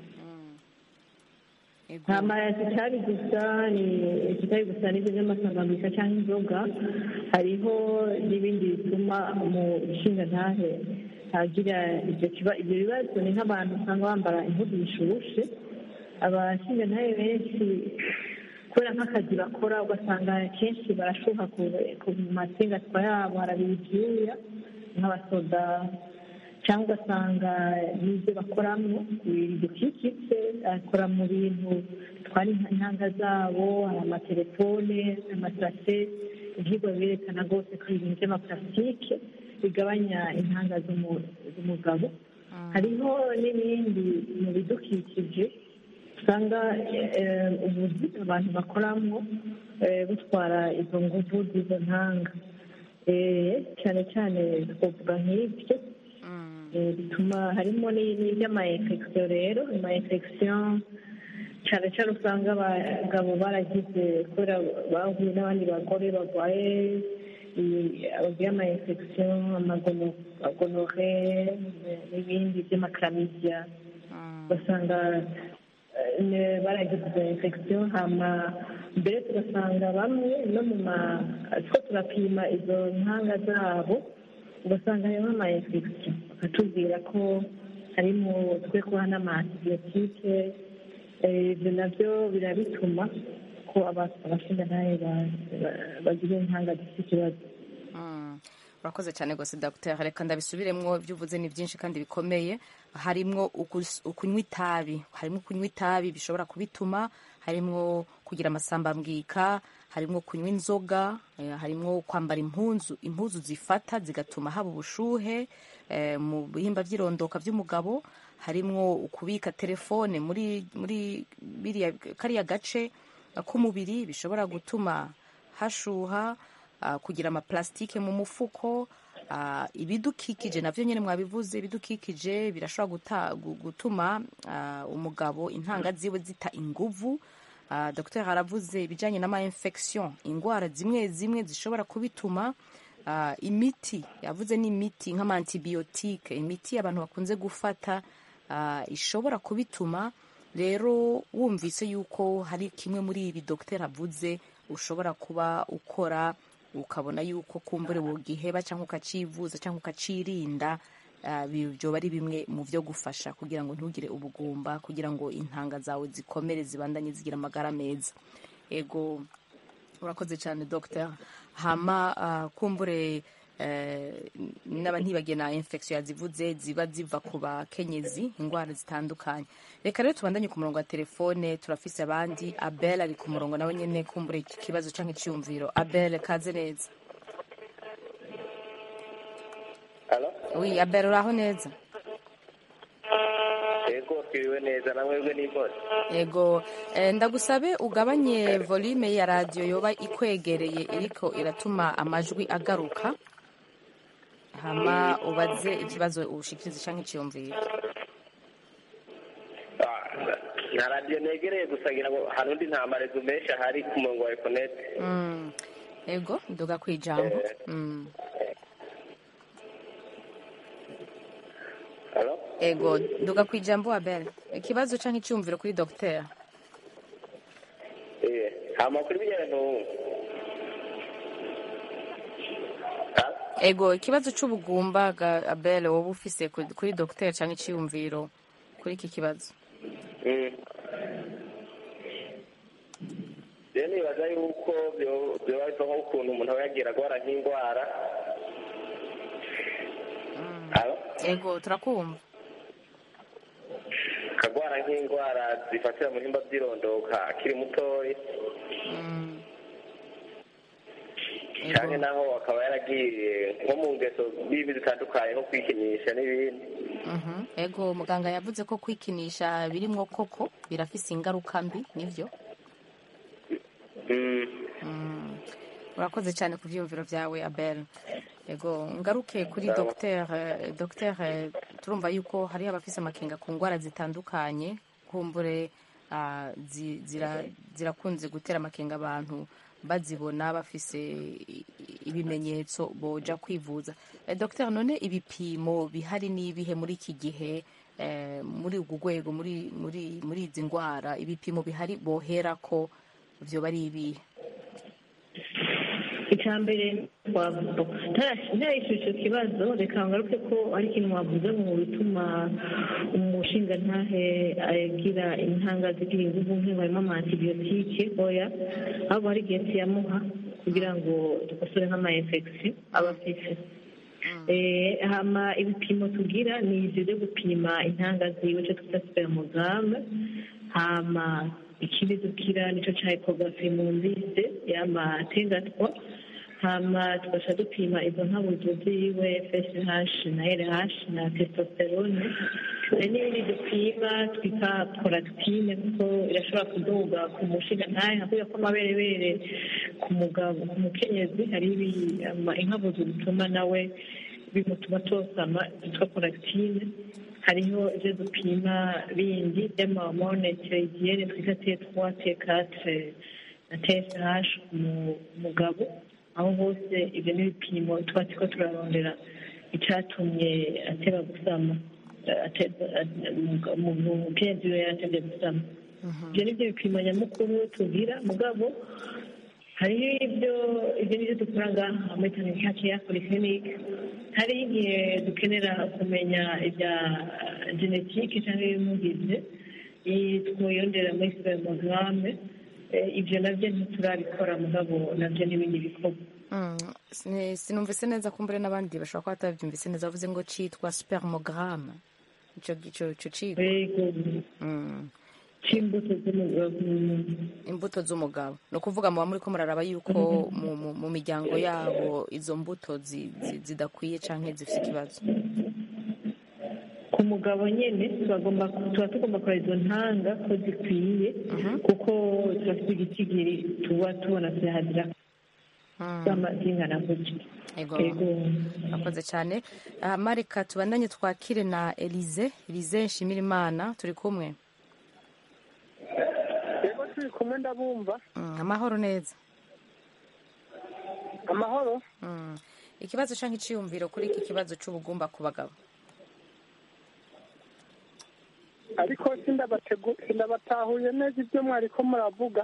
Speaker 1: Yego.
Speaker 7: hama kitari gusa ni kitari gusa n'ibyo by'amasambambika cyangwa inzoga hariho n'ibindi bituma mu nshingantahe hagira ibyo kiba ibyo bibazo ni nk'abantu usanga bambara impuzu zishushe abashingantahe benshi kubera nk'akazi bakora ugasanga kenshi barashuha ku ku masingatwa yabo harabira ibyuya nk'abasoda cyangwa ugasanga n'ibyo bakoramo bidukikije akora mu bintu bitwara intanga zabo hari amatelefone amasase ibyigwa birerekana rwose ko ibintu by'amaparasitike bigabanya intanga z'umu- z'umugabo hariho n'ibindi mu bidukikije usanga eh, ubuzi abantu bakoramo eh, butwara izo nguvu z'izo ntanga Eh, cyane cyane twavuga nk'ibyo Eh, bituma harimo n'iby'amayinfekisiyo rero amayinfekisiyo cyane cyane usanga abagabo baragize kubera bahuye n'abandi bagore barwaye bagira amayinfekisiyo amagonore n'ibindi by'amakaramidiya ugasanga eh, baragize izo infection hama mbere tugasanga bamwe no mu ma two turapima izo ntanga zabo ugasanga harimo ama infection bakatubwira ko harimo twe kuba n'amaantibiyotike ibyo nabyo birabituma ko aba- abashingantahe ba- ba- bagira intanga zifite ikibazo
Speaker 1: Mm. urakoze cyane rwose dr reka ndabisubiremwo ibyo uvuze ni byinshi kandi bikomeye harimwo ukus- ukunywa itabi harimo kunywa itabi bishobora kubituma harimwo kugira amasambambwika harimwo kunywa inzoga eh, harimwo kwambara impunzu impuzu zifata zigatuma haba ubushuhe eh, mu bihimba by'irondoka by'umugabo harimwo kubika telefone muri muri biriya kariya gace k'umubiri bishobora gutuma hashuha ah, kugira amaplastike mu mufuko ah, ibidukikije navyo nyene mwabivuze ibidukikije birashobora guta- gu- gutuma ah, umugabo intanga ziwe zita inguvu Ah, dr aravuze ibijanye n'ama infection ingwara zimwe zimwe zishobora kubituma Ah, imiti yavuze n'imiti nk'amantibiyotike imiti abantu bakunze gufata ah, ishobora kubituma rero wumvise yuko hari kimwe muri ibi dogiteri avuze ushobora kuba ukora ukabona yuko kumbure wogiheba cyangwa ukacivuza cyangwa ukacirinda ah, bi- byoba ari bimwe mu byo gufasha kugira ngo ntugire ubugumba kugira ngo intanga zawe zikomere zibandanye zigira amagara meza ego urakoze cyane dogiteri hama ah, kumbure eh, n'aba ntibagiye na infection yazivuze ziba ziva ku bakenyezi indwara zitandukanye reka rero tubandanye ku murongo wa telefone turafise abandi abel ari ku murongo nawe nyene kumbure iki kibazo canke icyumviro abel kaze neza
Speaker 6: Halo?
Speaker 1: wi abel uraho neza
Speaker 6: Yego twiriwe neza na mwebwe n'imboni.
Speaker 1: ego eh, ndagusabe ugabanye volume ya radio yoba ikwegereye iriko iratuma amajwi agaruka hama ubaze ikibazo ushikirize canke icyumviro
Speaker 6: Ah, Na radiyo negereye gusa ngira ngo hari undi nta marezo menshi ahari ku murongo wa ekonete.
Speaker 1: Mm. ego nduga kwijambo mm.
Speaker 6: Halo?
Speaker 1: ego nduga kwijambo abel ikibazo canke icyumviro kuri docteur
Speaker 6: Eh, amakuru y'ibintu Ah,
Speaker 1: ego ikibazo c'ubugumba ga abel woba ufise ku- kuri docteur canke icyumviro kuri iki kibazo
Speaker 6: mm. rero nibaza yuko byo- byoba biva nko ukuntu umuntu aba yagiye arwara nk'indwara Halo?
Speaker 1: ego turakumva
Speaker 6: akagwara nk'indwara zifatira mu bihimba by'irondoka akiri mutoya cyane naho akaba yaragiye nko mu ngeso bibi zitandukanye nko kwikinisha n'ibindi
Speaker 1: Mhm. ego muganga yavuze ko kwikinisha birimwo koko birafise ingaruka mbi nivyo
Speaker 6: Mm.
Speaker 1: Mm. urakoze cyane ku byiyumviro byawe abel ego ngaruke kuri
Speaker 6: Sawa.
Speaker 1: docteur eh, docteur eh, turumva yuko hari abafise amakenga ku ndwara zitandukanye kumbure ah, zi- zira- zirakunze gutera amakenga abantu bazibona bafise i- ibimenyetso boja kwivuza eh, docteur none ibipimo bihari n'ibihe muri iki gihe eh, muri ugu rwego muri muri muri izi ndwara ibipimo bihari bohera ko vyoba ari ibihe
Speaker 7: icya mbere twavuga ntarayishyura icyo kibazo reka ngaruke ko ari ikintu wavuze mu bituma umushingantahe agira intanga zigira ingufu nk'iyo harimo amantibiyotike oya ahubwo hari igihe tuyamuha kugira ngo dukosore nk'ama infection aba afise Eh, hama ibipimo tugira ni ibyo byo gupima intanga ziwe icyo twita spermogramme hama ikindi dukira nicyo cya ecography mu mbise y'amatengatwa hama tugaca dupima izo nkabuzo ziwe fsh na rh na testosterone hari n'ibindi dupima twita prolactine kuko irashobora kuduga ku mushinga ntahe nkakuya ko amaberebere ku mugabo ku mukenyezi hari ibi- ama- inkabuzo zituma nawe bimutuma tosama byitwa prolactine hariho ibyo dupima bindi by'amahormone tiroidiyene twita t3 t4 na tsh ku mu- mugabo aho hose ibyo ni ibipimo tuba turiko turarondera icyatumye ateba gusama umukenyezi we yaratevye gusama ibyo ni byo bipimo nyamukuru tugira mugabo hariho ibyo ibyo nibyo dukora ngaha muri tanganyika ya polyclinique hariho igihe dukenera kumenya ibya genetike cyangwa ibimugize twiyondera muri spermogramme Eh, ibyo nabyo ntiturabikora mugabo nabyo n'ibindi bikorwa
Speaker 1: Mm, sini- sinumvise neza kumbure n'abandi bashobora kuba batabyumvise neza bavuze ngo citwa spermogramme ico ico ico cigwa
Speaker 7: yego
Speaker 1: Mm,
Speaker 7: c'imbuto z'umugabo
Speaker 1: imbuto z'umugabo ni ukuvuga muba muri ko muraraba yuko mu, mu, mu miryango yabo izo mbuto zi- zi- zidakwiye canke zifite ikibazo
Speaker 7: ku mugabo nyine tugomba tuba tugomba kureba izo ntanga ko zikwiye kuko turafite igitigiri tuba tubona zihazira zama zingana gutya
Speaker 1: Ego.
Speaker 7: yego
Speaker 1: akoze cyane Ah, marika tubandanye twakire na elize elize nshimirimana turi kumwe
Speaker 9: yego turi kumwe ndabumva
Speaker 1: Mm, amahoro neza
Speaker 9: amahoro
Speaker 1: Mm. ikibazo canke iciyumviro kuri iki kibazo c'ubugumba ku bagabo
Speaker 9: ariko sindabategu sindabatahuye neza ibyo mwariko muravuga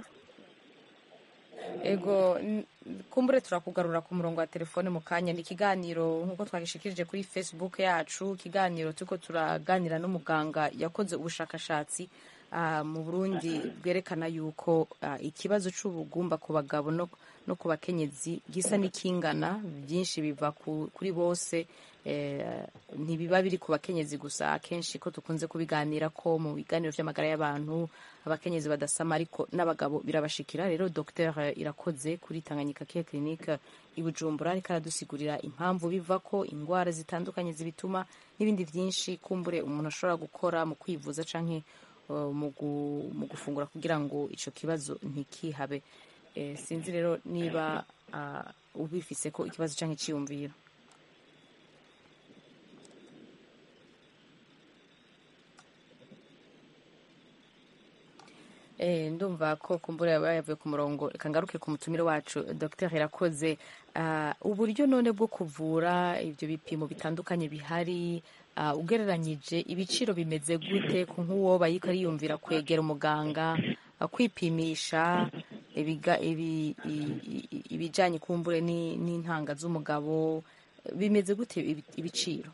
Speaker 1: ego n- kumbure turakugarura ku murongo wa telefone mu kanya ni ikiganiro nk'uko twagishikirije kuri facebook yacu ikiganiro turiko turaganira n'umuganga yakoze ubushakashatsi ah, mu burundi bwerekana yuko ah, ikibazo c'ubugumba ku bagabo no, no ku bakenyezi gisa n'ikingana byinshi biva ku, kuri bose eh, ntibiba biri ku bakenyezi gusa akenshi ko dukunze kubiganira ko mu biganiro vy'amagara y'abantu abakenyezi badasama ariko n'abagabo birabashikira rero dr irakoze kuri tanganyika care clinic i bujumbura ariko aradusigurira impamvu biva ko indwara zitandukanye zibituma n'ibindi byinshi kumbure umuntu ashobora gukora mu kwivuza canke uh, mu gu- mu gufungura kugira ngo ico kibazo ntikihabe Eh, sinzi rero niba ah, ubifise ko ikibazo canke iciyumviro Eh, ndumva ko kumbura yaba yavuye ku murongo reka ngaruke ku mutumire wacu dr irakoze Ah, uburyo none bwo kuvura ibyo bipimo bitandukanye bihari ah, ugereranyije ibiciro bimeze gute ku nk'uwo bayiko ariyumvira kwegera umuganga ah, kwipimisha ibiga- ibi- i- i- ibijanye kumbure ni- n'intanga z'umugabo bimeze gute ibi- ibiciro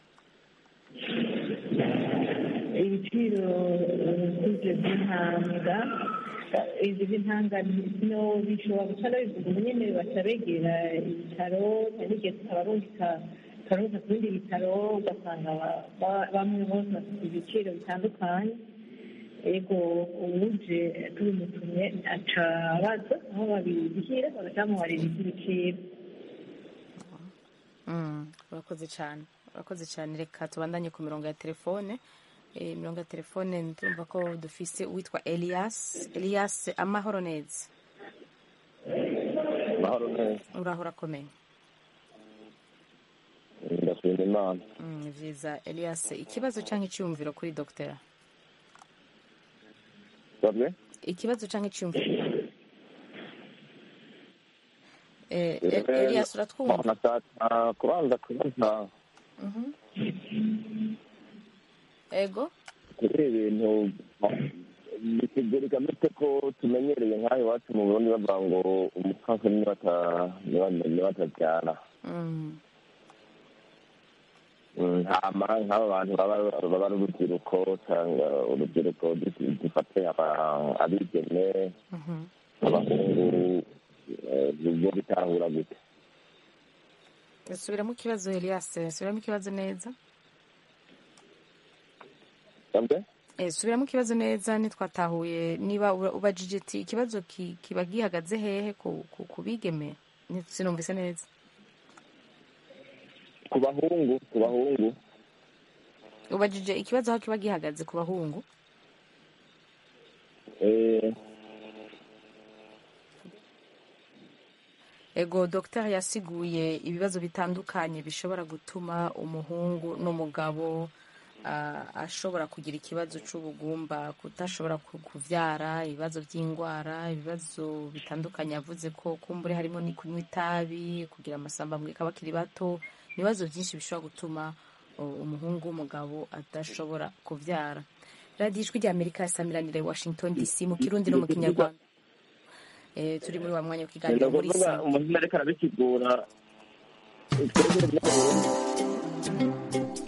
Speaker 7: ibiciro by'ibyo by'intanga izi by'intanga no bishobora guca bivuga ubu nyine baca begera ibitaro hari n'igihe tukabarungika ukaruza ku bindi bitaro ugasanga ba- ba- bamwe bose bafite ibiciro bitandukanye ego uwuje tubimutumye aca abaza aho babishyira bagaca bamuharira iby'ibiciro
Speaker 1: Mm, urakoze cyane urakoze cyane reka tubandanye ku mirongo ya telefone Eh, imirongo ya telefone ndumva ko dufise uwitwa elias elias amahoro neza
Speaker 10: mahoro neza
Speaker 1: uraho urakomeye
Speaker 10: ndashima imana
Speaker 1: Mm, ni vyiza elias ikibazo cyangwa icyumviro kuri dogitera
Speaker 10: sabwe
Speaker 1: ikibazo cyangwa icyumviro Eh, E- elias uratwumva
Speaker 10: nashaka kubanza kubaza
Speaker 1: Mhm. ego
Speaker 10: kuri ibintu bisigurika mite ko tumenyereye nk'aho iwacu mu burundi bavuga ngo umupfasoni niwe ata- niwe- niwe atabyara
Speaker 1: Mm,
Speaker 10: Mm, hama nk'aba bantu baba baba ari urubyiruko cyangwa urubyiruko du- dufate aba- abigeme
Speaker 1: mhm.
Speaker 10: abahungu eh, bo bitahura gute
Speaker 1: subiramo ikibazo elias subiramo ikibazo neza
Speaker 10: sabwe
Speaker 1: Eh, subiramo ikibazo neza ntitwatahuye niba uba- ubajije ati ikibazo ki- kiba gihagaze hehe ku ku- ku bigeme Ni- sinumvise neza
Speaker 10: ku bahungu ku bahungu
Speaker 1: ubajije ikibazo aho kiba gihagaze ku bahungu
Speaker 10: eh,
Speaker 1: ego dogiteri yasiguye ibibazo bitandukanye bishobora gutuma umuhungu n'umugabo ah, ashobora kugira ikibazo cy'ubugumba kudashobora ku- kuvyara ibibazo by'indwara ibibazo bitandukanye yavuze ko kumbure harimo ni kunywa itabi kugira amasamba bakiri bato ibibazo byinshi bishobora gutuma uh, umuhungu w'umugabo adashobora kuvyara radiyo ijwi rya amerika yasamiranira i washington dc mu kirundi no mu kinyarwanda Eh, turi muri wa mwanya w'ikiganiro
Speaker 10: ni
Speaker 1: muri
Speaker 10: ukuvuga
Speaker 1: sa
Speaker 10: umuntu ariko arabisigura twebwe byo mu Burundi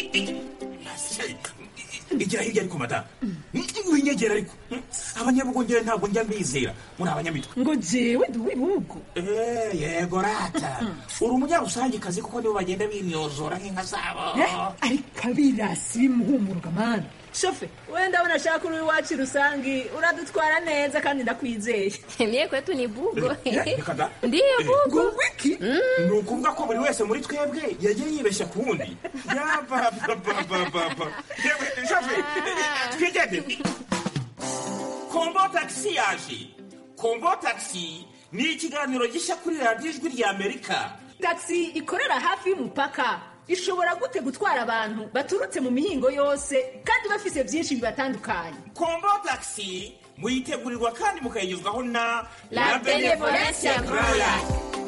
Speaker 11: igira hirya ariko madamu winyegera ariko abanyabugongera ntabwo njya mbizera muri abanyamitwe
Speaker 12: ngo jewe ndi uw'ibihugu
Speaker 11: Eh, yego rata uri umunyarusangikazi kuko nibo bagenda binyozora nk'inka zabo
Speaker 12: Eh, ariko abirasi bimuhumuruka mani shofe wenda ndabona ashaka uri iwacu rusangi uradutwara neza kandi ndakwizeye
Speaker 13: Mie kwetu ni bugo.
Speaker 11: Eh, reka da.
Speaker 13: Ndiyo bugo.
Speaker 12: ngo wiki
Speaker 11: ni ukuvuga ko buri wese muri twebwe yagiye yibeshya ku wundi yabababababa yewe shafe twigende kombo tagisi yaje kombo tagisi ni ikiganiro gishya kuri radiyo ijwi rya amerika
Speaker 12: taxi ikorera hafi y'umupaka ishobora gute gutwara abantu baturutse mu mihingo yose kandi bafise byinshi bibatandukanye
Speaker 11: kombo tagisi muyitegurirwa kandi mukayigezwaho na
Speaker 13: La Benevolencia Royal.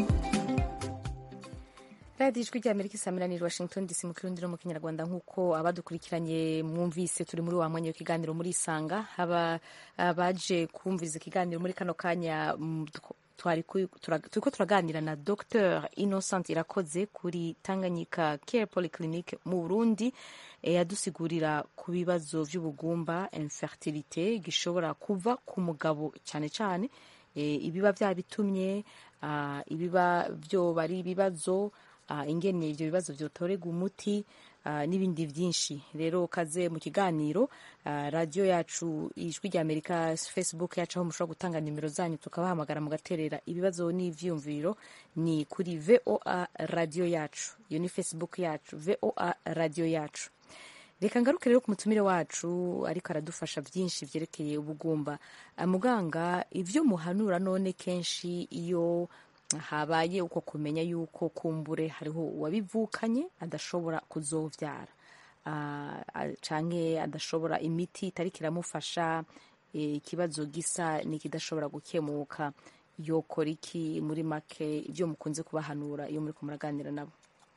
Speaker 1: radiyo ijwi rya amerika isamiraniye washington dc mu kirundi no mu kinyarwanda nk'uko abadukurikiranye mwumvise turi muri wa mwanya w'ikiganiro muri isanga haba abaje kumviriza ikiganiro muri kano kanya mm, tw- twari ku- tura- turiko turaganira na dr innocent irakoze kuri tanganyika care polyclinic mu burundi eh, yadusigurira ku bibazo by'ubugumba infertilité gishobora kuva ku mugabo cyane cyane eh, ibiba byabitumye ah, ibiba byoba ari ibibazo ah, ingene ibyo bibazo byotorega umuti ah, n'ibindi byinshi rero kaze mu kiganiro ah, radiyo yacu ijwi rya amerika facebook yacu aho mushobora gutanga nimero zanyu tukabahamagara mugaterera ibibazo n'ivyumviro ni kuri voa radiyo yacu iyo ni facebook yacu voa radiyo yacu reka ngaruke rero ku mutumire wacu ariko aradufasha byinshi byerekeye ubugumba Ah, muganga ibyo muhanura none kenshi iyo habaye uko kumenya yuko kumbure hariho uwabivukanye adashobora kuzovyara Ah, ah, canke adashobora imiti itariko iramufasha eh, ikibazo gisa n'ikidashobora gukemuka yokora iki muri make ibyo mukunze kubahanura iyo muriko muraganira nabo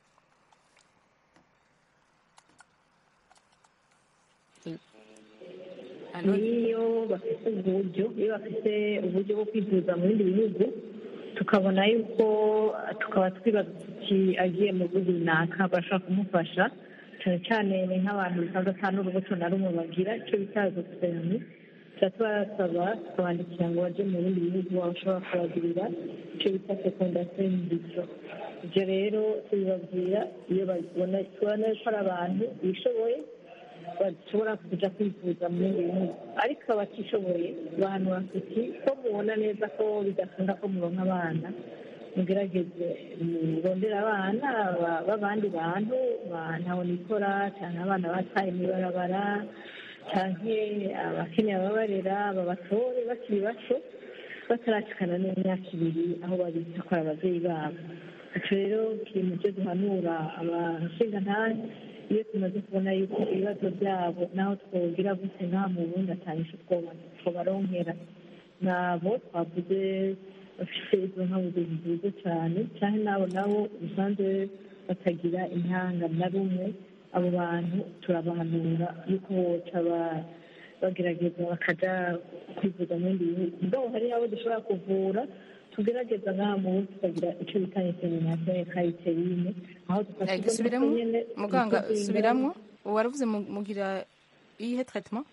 Speaker 1: Alo?
Speaker 7: niyo bafite uburyo iyo bafite uburyo bwo kwivuza mu bindi bihugu tukabona yuko tukaba twibaza tuti agiye mu bihugu runaka bashobora kumufasha cyane cyane ni nk'abantu bisaza ata n'urubuto na rumwe bagira icyo bita gusemi tuca tubasaba tukabandikira ngo baje mu bindi bihugu bashobora kubagirira icyo bita fecondation in vitro ibyo rero tubibabwira iyo babibona tubona ko ari abantu bishoboye bashobora kuja kwivuza mu bindi bihugu ariko abatishoboye bahanura tuti ko mubona neza ko bidakunda ko muronka abana mugerageze murondera abana ba- b'abandi bantu ba- ntaho nikora cyane abana bataye mw'ibarabara canke abakeneye ababarera babatore bakiri bato bataracikana n'imyaka ibiri aho babita ko ari abavyeyi babo ico rero kiri mu byo duhanura abashingantahe iyo tumaze kubona yuko ibibazo byabo naho twogira gute nta mu bundi atanyisho twobaronkera nabo twavuze bafite izo nkabuzo nziza cyane cyane n'abo nabo usanzwe batagira intanga na rumwe abo bantu turabahanura yuko boca ba- bagerageza bakaja kwivuza mu bindi bihugu mugabo hari abo dushobora kuvura tugerageza nk'aha mu bundi tukagira icyo bita insemination ya kayiterine aho dufasha
Speaker 1: Eh, subiramo muganga subiramwo waravuze mu- mugira iyihe traitement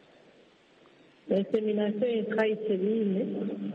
Speaker 7: insemination ya kayiterine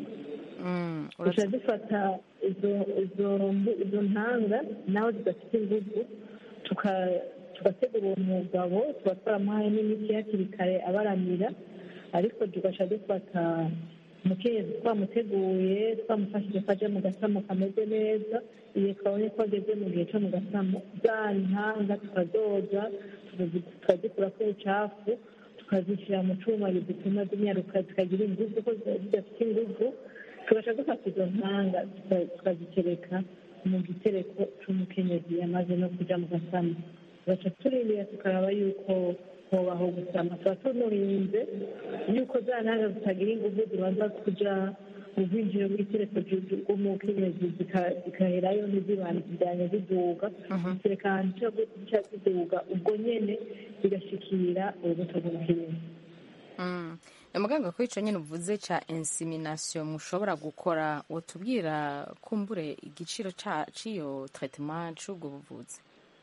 Speaker 7: duca dufata izo izo mbu- izo ntanga naho zidafite ingufu tuka- tugategura uwo mugabo tuba twaramuhaye n'imiti hakiri kare abaramira ariko tugaca dufata umukenyezi twamuteguye twamufashije ko aje mu gasamo kameze neza igihe twabonye ko ageze mu gihe cyo mu gasamo za ntanga tukazoza tukazi- tukazikurako ubucafu tukazishyira mu cyuma zituma zinyaruka zikagira ingufu ko ziba zidafite ingufu tugaca dufata izo ntanga tuka- tukazitereka mu gitereko cy'umukenyezi yamaze no kuja mu gasamo tugaca turindira tukaraba yuko hobaho gusama tuba tunurinze yuko za ntanga zitagira ingufu zibanza kuja mu bwinjiro bw'itereko bw'umukenyezi zika- zikaherayo ntizibandanye ziduga zitereka ahantu zica ziduga ubwo nyene zigashikira urubuto rw'umukenyezi
Speaker 1: Mm. Eh, muganga kuri ico nyene uvuze ca insemination mushobora gukora wotubwira kumbure igiciro ca ciyo traitement c'ubwo buvuzi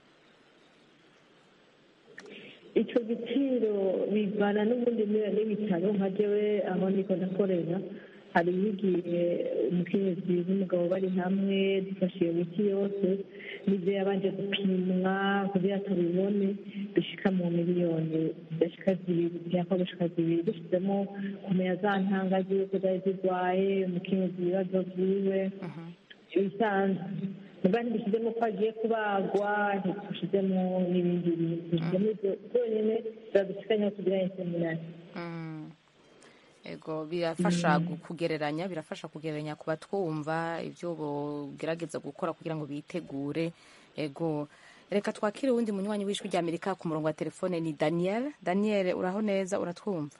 Speaker 7: icyo giciro bivana n'ubundi niba n'ibitaro nka jewe aho niko ndakorera hari igihe umukenyezi n'umugabo bari hamwe dufashe iyo miti yose n'ibyo yabanje gupimwa kugira tubibone bishika mu miliyoni zidashika zibiri byakwa gushika zibiri dushyizemo kumenya za ntanga z'uko zari zirwaye umukenyezi ibibazo vyiwe ibisanzwe muga ntibishyizemo ko agiye kubagwa ntidushyizemo n'ibindi bintu dushyizemo ibyo byonyine biradushikanyaho kugira inseminasi
Speaker 1: Mm. ego birafasha gu- kugereranya birafasha kugereranya ku batwumva ibyo bogerageza gukora kugira ngo bitegure ego reka twakire uwundi munywanyi w'ijwi rya amerika ku murongo wa telefone ni daniel daniel uraho neza uratwumva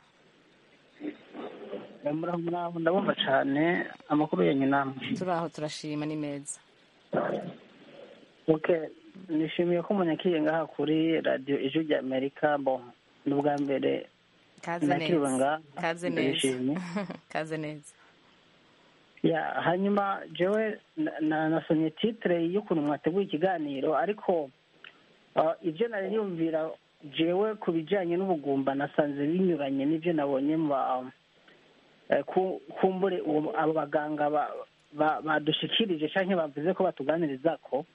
Speaker 14: muraho muraho ndabumva cyane amakuru yanyu namwe
Speaker 1: turaho turashima ni meza
Speaker 14: okay nishimiye ko munyakiye ngaha kuri radiyo ijwi rya amerika bo ni ubwa mbere
Speaker 1: kaze
Speaker 14: nakiriwe
Speaker 1: neza
Speaker 14: ngaha
Speaker 1: kaze neza
Speaker 14: ndishimye
Speaker 1: kaze neza
Speaker 14: ya hanyuma jewe na- na- nasomye titire y'ukuntu mwateguye ikiganiro ariko ah, ibyo nari niyumvira jewe ku bijyanye n'ubugumba nasanze binyuranye n'ibyo nabonye mu ba- eh, ku- kumbure uwo- abo baganga ba- ba- badushikirije cyangwa bavuze ko batuganiriza ko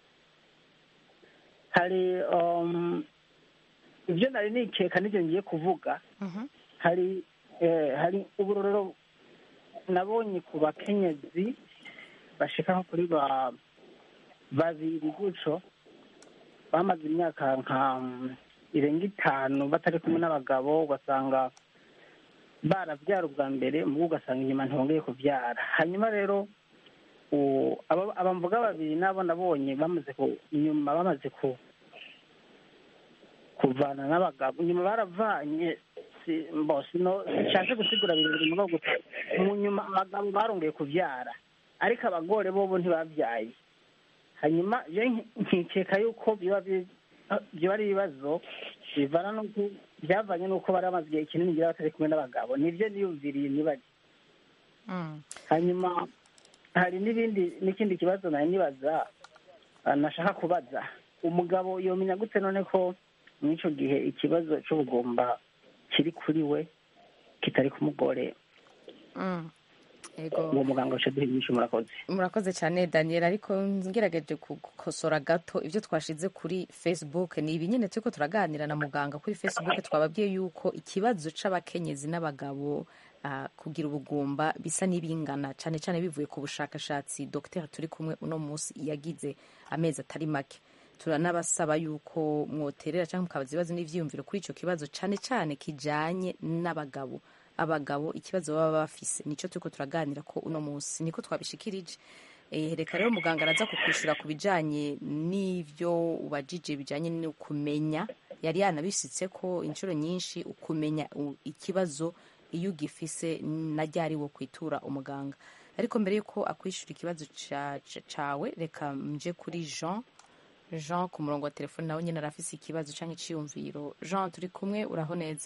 Speaker 14: hari um, ibyo nari nikeka n'ibyo ngiye kuvuga hari eh, hari uburorero nabonye ku bakenyezi bashika nko kuri ba babiri guco bamaze imyaka nka mm, irenga itanu batari kumwe n'abagabo ugasanga barabyara ubwa mbere mubo ugasanga inyuma ntibongeye kubyara hanyuma rero u- aba aba mvuga babiri nabo nabonye bamaze ku inyuma bamaze ku kuvana n'abagabo inyuma baravanye si mbo sino nshatse gusigura bibiri muri gusa mu nyuma abagabo barongeye kubyara ariko abagore bobo ntibabyaye hanyuma je nki- nkikeka yuko biba bi- biba ari ibibazo bivana n'uko byavanye n'uko bari bamaze igihe kinini ngira batari kumwe n'abagabo nibyo niyumviriye nibaje hanyuma hari n'ibindi n'ikindi kibazo nari nibaza ah, nashaka kubaza umugabo yomenya gute none ko muri icyo gihe ikibazo cy'ubugumba kiri kuri we kitari ku mugore
Speaker 1: Mm. Ego.
Speaker 14: uwo muganga wacu aduha inyinshi murakoze
Speaker 1: murakoze cyane daniel ariko ngerageje gukosora gato ibyo twashize kuri facebook ni ibi nyine turiko turaganira na muganga kuri facebook twababwiye yuko ikibazo c'abakenyezi n'abagabo ah, kugira ubugumba bisa n'ibingana cyane cyane bivuye ku bushakashatsi dr turi kumwe uno munsi yagize amezi atari make turanabasaba yuko mwoterera cyangwa mukabaza ibibazo n'ivyiyumviro kuri ico kibazo cyane cyane kijanye n'abagabo abagabo ikibazo baba bafise nico turiko turaganira ko uno munsi niko twabishikirije Eh, reka rero muganga araza kukwishura ku bijanye n'ivyo ubajije bijanye no kumenya yari yanabishitse ko inshuro nyinshi ukumenya u- ikibazo iyo ugifise na ryari wo kwitura umuganga ariko mbere yuko akwishura ikibazo ca- ca- cawe reka nje kuri jean jean ku murongo wa telefone nawe nyine arafise ikibazo canke iciyumviro jean turi kumwe uraho neza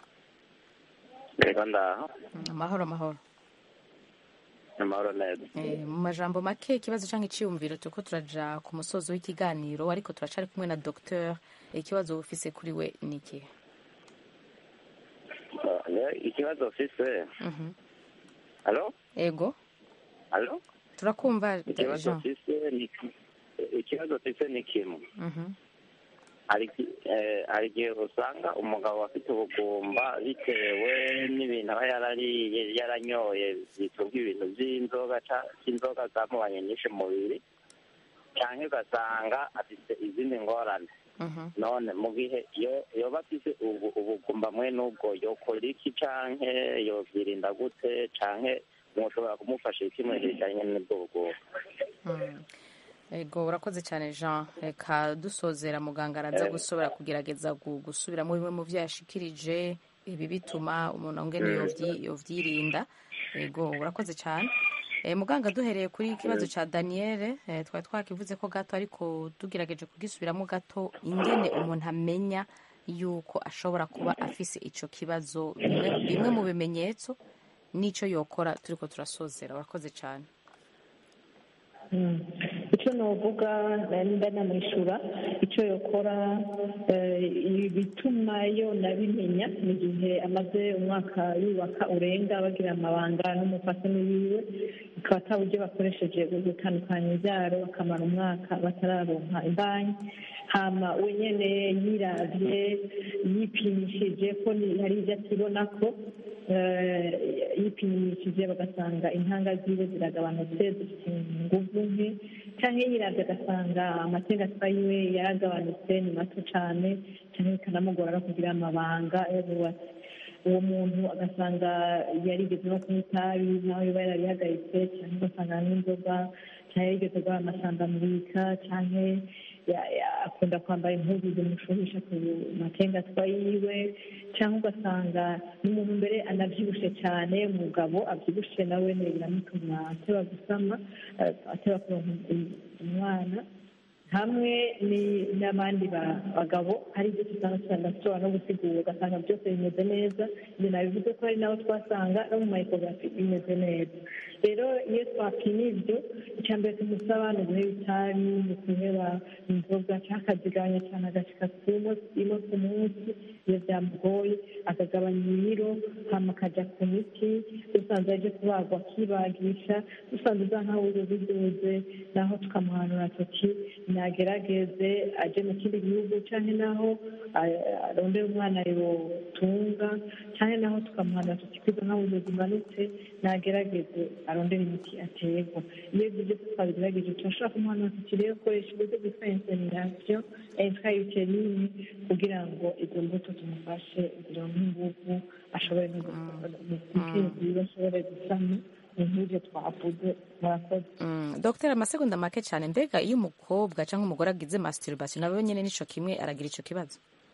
Speaker 15: reka ndaha
Speaker 1: Mm, amahoro amahoro
Speaker 15: amahoro neza
Speaker 1: Eh, mu majambo make ikibazo cyangwa iciyumviro turiko turaja ku musozo w'ikiganiro ariko turacari kumwe na docteur ikibazo ufise kuri we ni ikihe
Speaker 15: Eh, ikibazo ufise
Speaker 1: Mhm.
Speaker 15: alo
Speaker 1: ego
Speaker 15: alo
Speaker 1: turakumva
Speaker 15: ikibazo
Speaker 1: jean
Speaker 15: ufise ni ikibazo ufise ni kimwe
Speaker 1: Mhm.
Speaker 15: hari iki- eh, hari igihe usanga umugabo afite ubugumba bitewe n'ibintu aba yarariye yaranyoye biturwa ibintu by'inzoga ca- cy'inzoga zamubanye nyinshi mu mubiri cyangwa ugasanga afite izindi ngorane
Speaker 1: Mhm.
Speaker 15: none mu gihe iyo yoba afise ubu- ubugumba mwe n'ubwo yokora iki canke yovyirinda gute canke mwoshobora kumufasha iki mu bijanye n'ubwo bugumba
Speaker 1: Mm. ego urakoze cyane jean reka dusozera muganga araza
Speaker 15: Eh.
Speaker 1: gusobora kugerageza gu- gusubiramo bimwe mu vyo yashikirije ibi bituma umuntu angene
Speaker 15: Mm.
Speaker 1: yovyi- yovyirinda ego urakoze cyane Eh, muganga duhereye kuri ikibazo
Speaker 15: Mm.
Speaker 1: ca daniel eh, twari twakivuze ko gato ariko tugerageje kugisubiramo gato ingene umuntu amenya yuko ashobora kuba afise ico kibazo bimwe, bimwe mu bimenyetso n'ico yokora turiko turasozera urakoze cyane
Speaker 7: Mm. icyo novuga nda namwishura icyo yokora eh, ibituma yo nabimenya mu gihe amaze umwaka yubaka urenga bagira amabanga n'umufasani wiwe akaba ata buryo bakoresheje bwo gutandukanya ibyaro bakamara umwaka batararonka imbanyi hama we nyene yiravye yipimishije ko ni- hari ibyo akibona ko eh, yipimishije bagasanga intanga ziwe ziragabanutse zifite inguvu nke cyangwa yiravye agasanga amategeko yiwe yaragabanutse ni mato cane cyangwa bikanamugora no kugira amabanga yabubatse uwo muntu agasanga yarigeze no kunywa itabi nawe yoba yararihagaritse cyangwa ugasanga n'inzoga cyangwa yarigeze guha amasandamurika cyangwa ya- ya- akunda kwambara impuzu zimushuhisha ku matengatwa yiwe cyangwa ugasanga n'umuntu mbere anabyibushe cyane umugabo abyibushe nawe ne biramutuma ateba gusama eh, ateba kuronka um- umwana hamwe ni- n'abandi ba- bagabo hari ibyo usanga tudashobora no gusigura ugasanga byose bimeze neza ibyo nabivuze ko hari n'abo twasanga no mu mayikografi bimeze neza rero iyo twapima ibyo icya mbere tumusaba ni uguheba itabi ni ukuheba inzoga cyangwa akazigabanya cyane agashika imo ku munsi iyo byamugoye akagabanya ibiro hama akajya ku miti dusanze aje kubagwa akibagisha dusanze uza nkaho biduze naho tukamuhanura tuti nagerageze aje mu kindi gihugu cyangwa naho a- arondera umwana yotunga cyangwa naho tukamuhanura tuti kwiga nkaho zimanutse nagerageze arondera imiti aterwa iyo ibyo byose twabigerageje turashobora kumuhanura tuti rero koresha uburyo bwitwa insemination intrauterine kugira ngo izo mbuto tumufashe zironke inguvu ashobore no gukwiza ashobore gusama nk'ibyo twavuze murakoze
Speaker 1: Mm, Dr amasegonda make cyane mbega iyo umukobwa cyangwa umugore agize masturbation nawe nyine nico kimwe aragira ico kibazo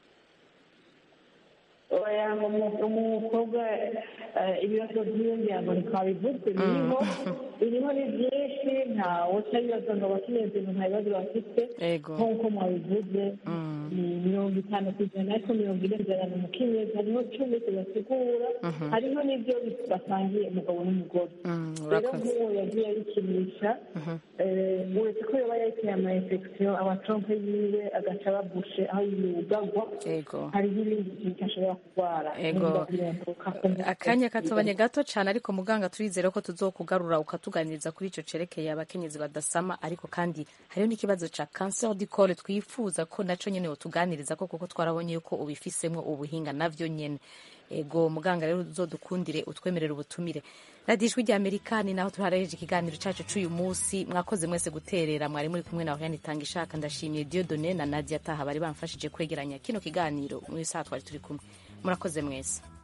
Speaker 7: oya umu- umukobwa eh, ibibazo by'iyo ngira ngo ntitwabivuze biriho biriho ni byinshi benshi ntawe utabibaza ngo abakenyezi nta bibazo bafite
Speaker 1: Ego.
Speaker 7: nk'uko mwabivuze ni mirongo itanu ku ijana ariko mirongo ine ijana ni umukenyezi hariho cumi tubasigura
Speaker 1: Mhm.
Speaker 7: hariho n'ibyo basangiye umugabo n'umugore rero
Speaker 1: urakoze.
Speaker 7: nk'uwo yagiye abikinisha eh, uretse ko yaba yateye ama infection amatrompe yiwe agaca babushe aho yugagwa
Speaker 1: Ego.
Speaker 7: hariho ibindi bintu ashobora kurwara
Speaker 1: Ego.
Speaker 7: nimba birenduka
Speaker 1: akanya katobanye gato cyane ariko muganga turizere ko tuzokugarura ukatuganiriza kuri icyo cerekeye abakenyezi badasama ariko kandi hariho n'ikibazo ca cancer du col twifuza ko naco nyene wotuganiriza ko kuko twarabonye yuko ubifisemo ubuhinga navyo nyene ego muganga rero uzodukundire utwemerera ubutumire radiyo ijwi rya amerika ni naho turarejeje ikiganiro cacu c'uyu munsi mwakoze mwese guterera mwari muri kumwe na Oriane itanga ishaka ndashimiye Dieudonne na Nadia Taha bari bamfashije kwegeranya kino kiganiro mu isaha twari turi kumwe murakoze mwese